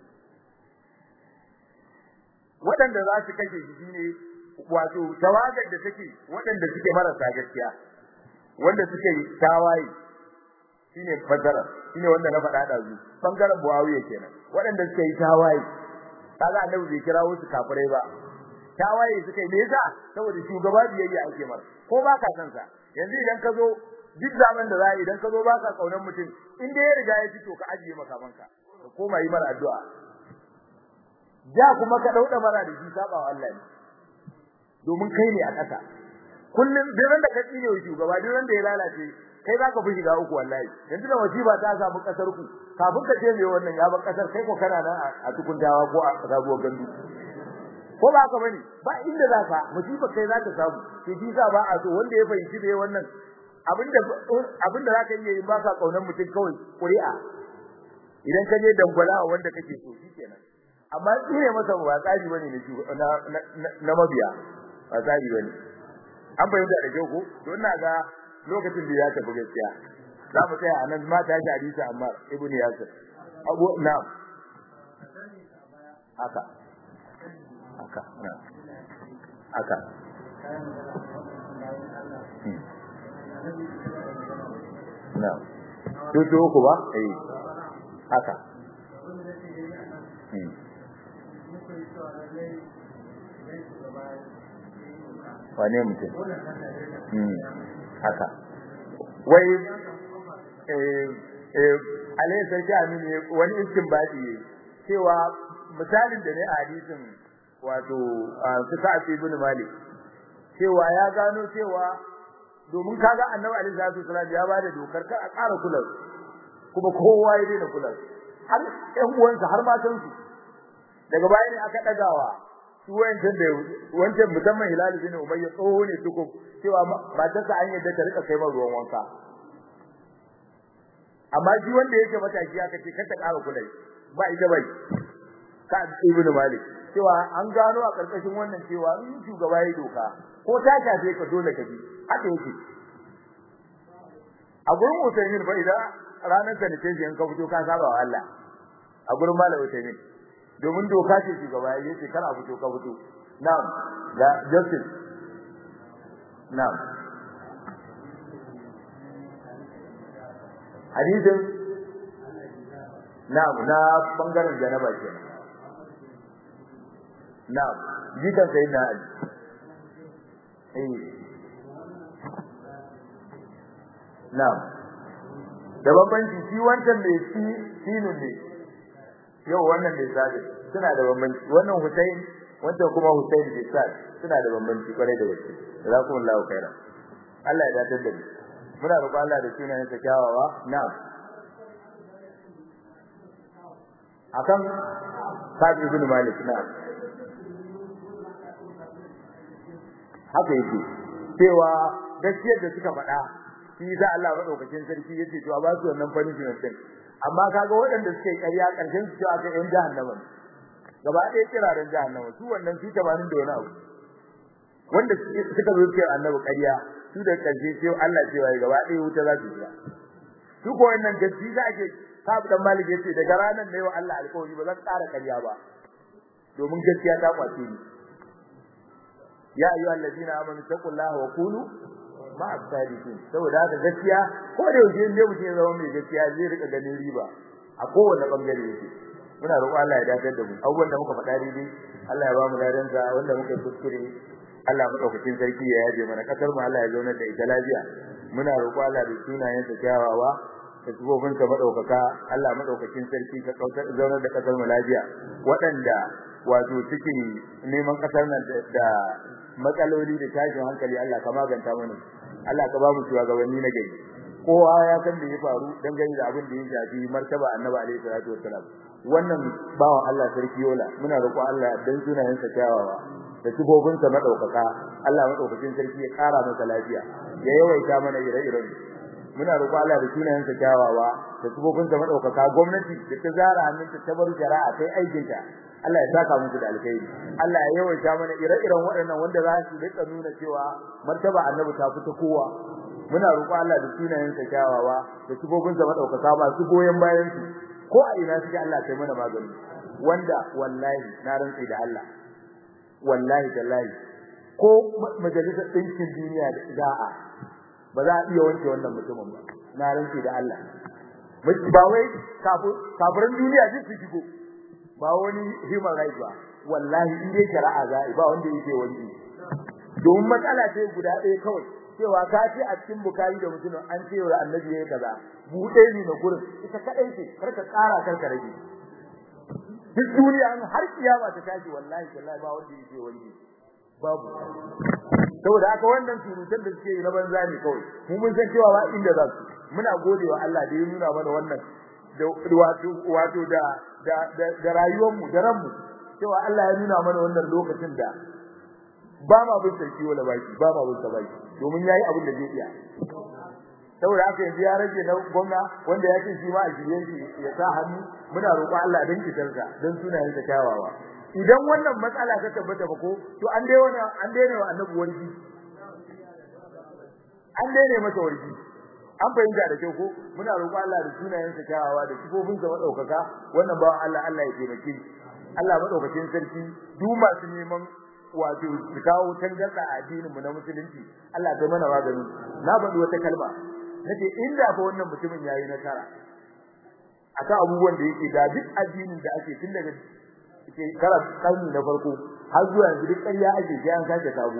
waɗanda za su kashe shi shine wato tawagar da take waɗanda suke marasa gaskiya wanda suke tawaye shine fadara shine wanda na faɗa da zu bangaren Muawiya kenan waɗanda suke yi tawaye kaga annabi bai kira wasu kafirai ba tawaye suka yi me yasa saboda shugaba biyayya ake masa ko ba ka san sa yanzu idan ka zo duk zaman da za idan ka zo ba ka kaunar mutum in dai ya riga ya fito ka ajiye makamanka ka koma yi mara addu'a ja kuma ka dauda mara da shi saba wa Allah ne domin kai ne a ƙasa kullum duk da ka tsine wa shugaba duk da ya lalace kai za ka fi shiga uku wallahi yanzu da wasiba ta samu kasar ku kafin ka ce me wannan ya bar kasar kai ko kana nan a tukuntawa ko a sabuwar gandu ko ba ka bane ba inda za ka musibar kai za ka samu ke bisa ba a so wanda ya fahimci da wannan abinda abinda za ka iya yi ba ka kaunar mutum kawai ƙuri'a idan ka je dangwala wanda kake so shikenan amma tsire masa ba tsari bane na na mabiya ba tsari bane an fahimta da kyau ko don na ga lokacin da ya tafi gaskiya za mu tsaya a nan mata shi hadisi amma ibnu yasir abu na'am haka haka na'am haka na'am tutu ku ba eh haka wane mutum haka wai eh eh alayhi sarki amini wani istinbadi ne cewa misalin da ne a hadisin wato su sa'ad ibn malik cewa ya gano cewa domin kaga annabi alaihi salatu wasallam ya bada dokar kar a ƙara kula kuma kowa ya daina kula har ƴan uwansa har matan su daga baya ne aka dagawa su wancan da wancan musamman hilal bin umayya tsoho ne tukub cewa matarsa an yadda ta rika kai ma ruwan wanka amma shi wanda yake mataki aka ce kar ta ƙara kula ba ita bai ka ibnu malik cewa an gano a karkashin wannan cewa in shugaba ya doka ko ta shafe ka dole ka bi haka yake a gurin Usaimin fa idan ranar da nake in ka fito ka saba wa Allah a gurin Malam Usaimin domin doka ce shugaba ya ce kana fito ka fito na'am ga justice na'am hadisin na'am na bangaren janaba kenan na'am jikan sai na ali eh na'am da bambanci shi wancan mai shi sinin ne yau wannan mai sabi suna da bambanci wannan Hussein wancan kuma Hussein bin Sa'd suna da bambanci kwarai da gaske jazakumullahu khairan Allah ya dace da mu muna roƙon Allah da sunayen sa kyawawa na'am akan Sa'd ibn Malik na'am haka yake cewa gaskiyar da suka faɗa shi za Allah madaukakin sarki yace to a ba su wannan punishment din amma kaga waɗanda suke ƙarya ƙarshen su cewa kai yan jahannama gaba ɗaya kiraren jahannama su wannan su 80 da wani abu wanda suka zo cewa annabi ƙarya su da ƙarshe sai Allah cewa gaba ɗaya wuta za su shiga su ko wannan gaskiya za ake sabu dan malik yace daga ranar ne wa Allah alƙawari ba zan ƙara ƙarya ba domin gaskiya ta kwace ni ya ayyuhal ladina amanu taqullaha wa qulu ma'a sadiqin saboda haka gaskiya ko da yaushe ne mutum ya zama mai gaskiya zai rika ganin riba a kowane bangare yake muna roƙon Allah ya dakatar da mu abubuwan da muka faɗa daidai Allah ya ba mu ladan sa wanda muka kuskure Allah madaukakin sarki ya yaje mana kasar mu Allah ya zauna da ita lafiya muna roƙo Allah da sunayen sa kyawawa da sifofin sa madaukaka Allah madaukakin sarki ka kautar zauna da kasar mu lafiya waɗanda wato suke neman kasar nan da matsaloli da tashin hankali Allah ka maganta mana Allah ka ba mu shugabanni na gari kowa ya san da ya faru dangane da abin da ya shafi martaba annabi alaihi salatu wassalam wannan bawan Allah sarki yola muna roƙo Allah dan sunayen sa kyawawa da sifofin sa madaukaka Allah madaukakin sarki ya kara masa lafiya ya yawaita mana ire-iren muna roƙo Allah da sunayen sa kyawawa da sifofin sa madaukaka gwamnati da ta zara hannunta ta bar shari'a kai aikinta Allah ya saka muku da alkhairi Allah ya yawaita mana ire-iren waɗannan wanda za su rika nuna cewa martaba annabi ta fita kowa muna roƙo Allah da sunayen sa kyawawa da sifofin sa madaukaka ba su goyen bayan su ko a ina suke Allah kai mana magani wanda wallahi na rantsi da Allah wallahi tallahi ko majalisar ɗinkin duniya da ida'a ba za a iya wanke wannan mutumin ba na rantsi da Allah ba wai kafirin duniya duk su shigo ba wani human rights ba wallahi in dai shari'a za ba wanda yake wanke domin matsala ce guda ɗaya kawai cewa ka ce a cikin bukari da mutum an ce wa annabi yayi kaza buɗe ni na gurin ita kadai ce karka ƙara karka rage duk duniya an har kiyama ta tashi wallahi wallahi ba wanda yake wani babu saboda haka wannan surutan da suke yi na banza ne kawai mu mun san cewa ba inda za su muna godewa Allah da ya nuna mana wannan da wato wato da da da rayuwar mu da ran mu cewa Allah ya nuna mana wannan lokacin da ba ma bin sarki wala baki ba ma bin baki domin yayi abin da zai iya saboda haka yanzu ya rage na gwamna wanda ya ce shi ma a shirye shi ya sa hannu muna roƙon Allah dan kitarsa dan sunayen sa kyawawa idan wannan matsala ta tabbata ba ko to an dai wani an daina wa annabi warji an daina masa warji an fahimta da kyau ko muna roƙon Allah da sunayen sa kyawawa da sifofin sa madaukaka wannan bawan Allah Allah ya taimake Allah madaukakin sarki duk masu neman wato su kawo tangarda a addinin mu na musulunci Allah ta mana magani na faɗi wata kalma nace inda fa wannan mutumin yayi nasara akan abubuwan da yake da duk addinin da ake tun daga shekara karni na farko har zuwa yanzu duk ƙarya ake sai an sake sabo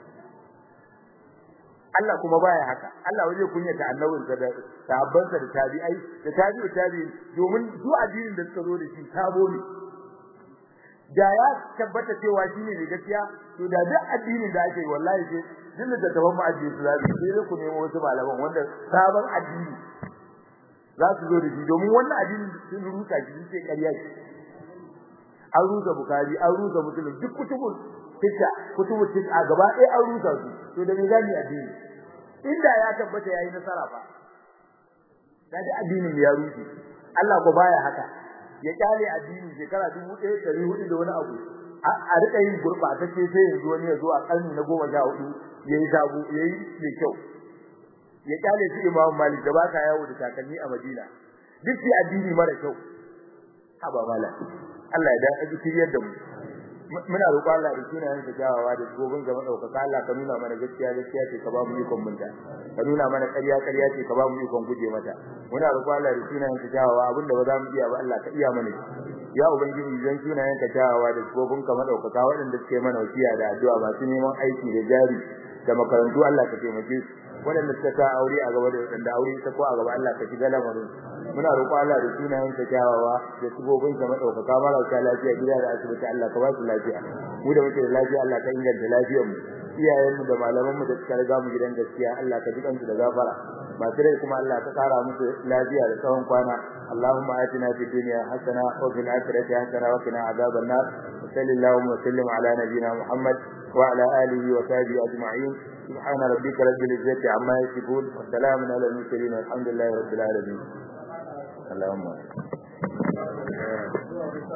Allah kuma baya haka Allah waje kunyata annabinsa da sahabbansa da tabi'ai da tabi'u tabi'in domin su addinin da suka zo da shi sabo ne da ya tabbata cewa shine ne gaskiya to da duk addinin da ake wallahi sai duk da taban mu addini su zabi sai ku nemo wasu malaman wanda sabon addini za su zo da shi domin wannan addini sun rusa shi sai ƙarya ce an rusa bukari an rusa muslim duk kutubul fitta kutubul fitta gaba ɗaya an rusa su to da me gani addini inda ya tabbata yayi nasara fa da duk addinin ya rushe Allah ko baya haka ya kyale addini shekara 1400 da wani abu a rika yin gurbatacce sai yanzu wani ya zo a karni na 14 yayi sabu yayi mai kyau ya kyale shi Imam Malik da baka yawo da takalmi a Madina duk shi addini mara kyau haba mala Allah ya da kiriyar da mu muna roƙon Allah da sunayen sa jawawa da gobin ga madaukaka Allah ka nuna mana gaskiya gaskiya ce ka ba mu ikon munta ka nuna mana ƙarya ƙarya ce ka ba mu ikon guje mata muna roƙon Allah da sunayen sa jawawa abinda ba za mu iya ba Allah ka iya mana ya ubangiji zan sunayen ka jawawa da gobin ka madaukaka waɗanda suke mana wasiya da addu'a masu neman aiki da jari da makarantu Allah ka taimake su waɗanda suka sa aure a gaba da waɗanda aure ta ko a gaba Allah ka shiga lamarin muna roƙo Allah da sunayen ka kyawawa da subobin ka madaukaka marasa lafiya gida da asibiti Allah ka ba su lafiya mu da muke da lafiya Allah ka inganta lafiyar mu iyayen mu da malaman mu da suka riga mu gidan gaskiya Allah ka dukan su da gafara masu rai kuma Allah ka kara musu lafiya da tsawon kwana اللهم آتنا في الدنيا حسنة وفي الآخرة حسنة وقنا عذاب النار وصلى اللهم وسلم على نبينا محمد وعلى آله وصحبه أجمعين سبحان ربك رب العزة عما يصفون وسلام على المرسلين والحمد لله رب العالمين اللهم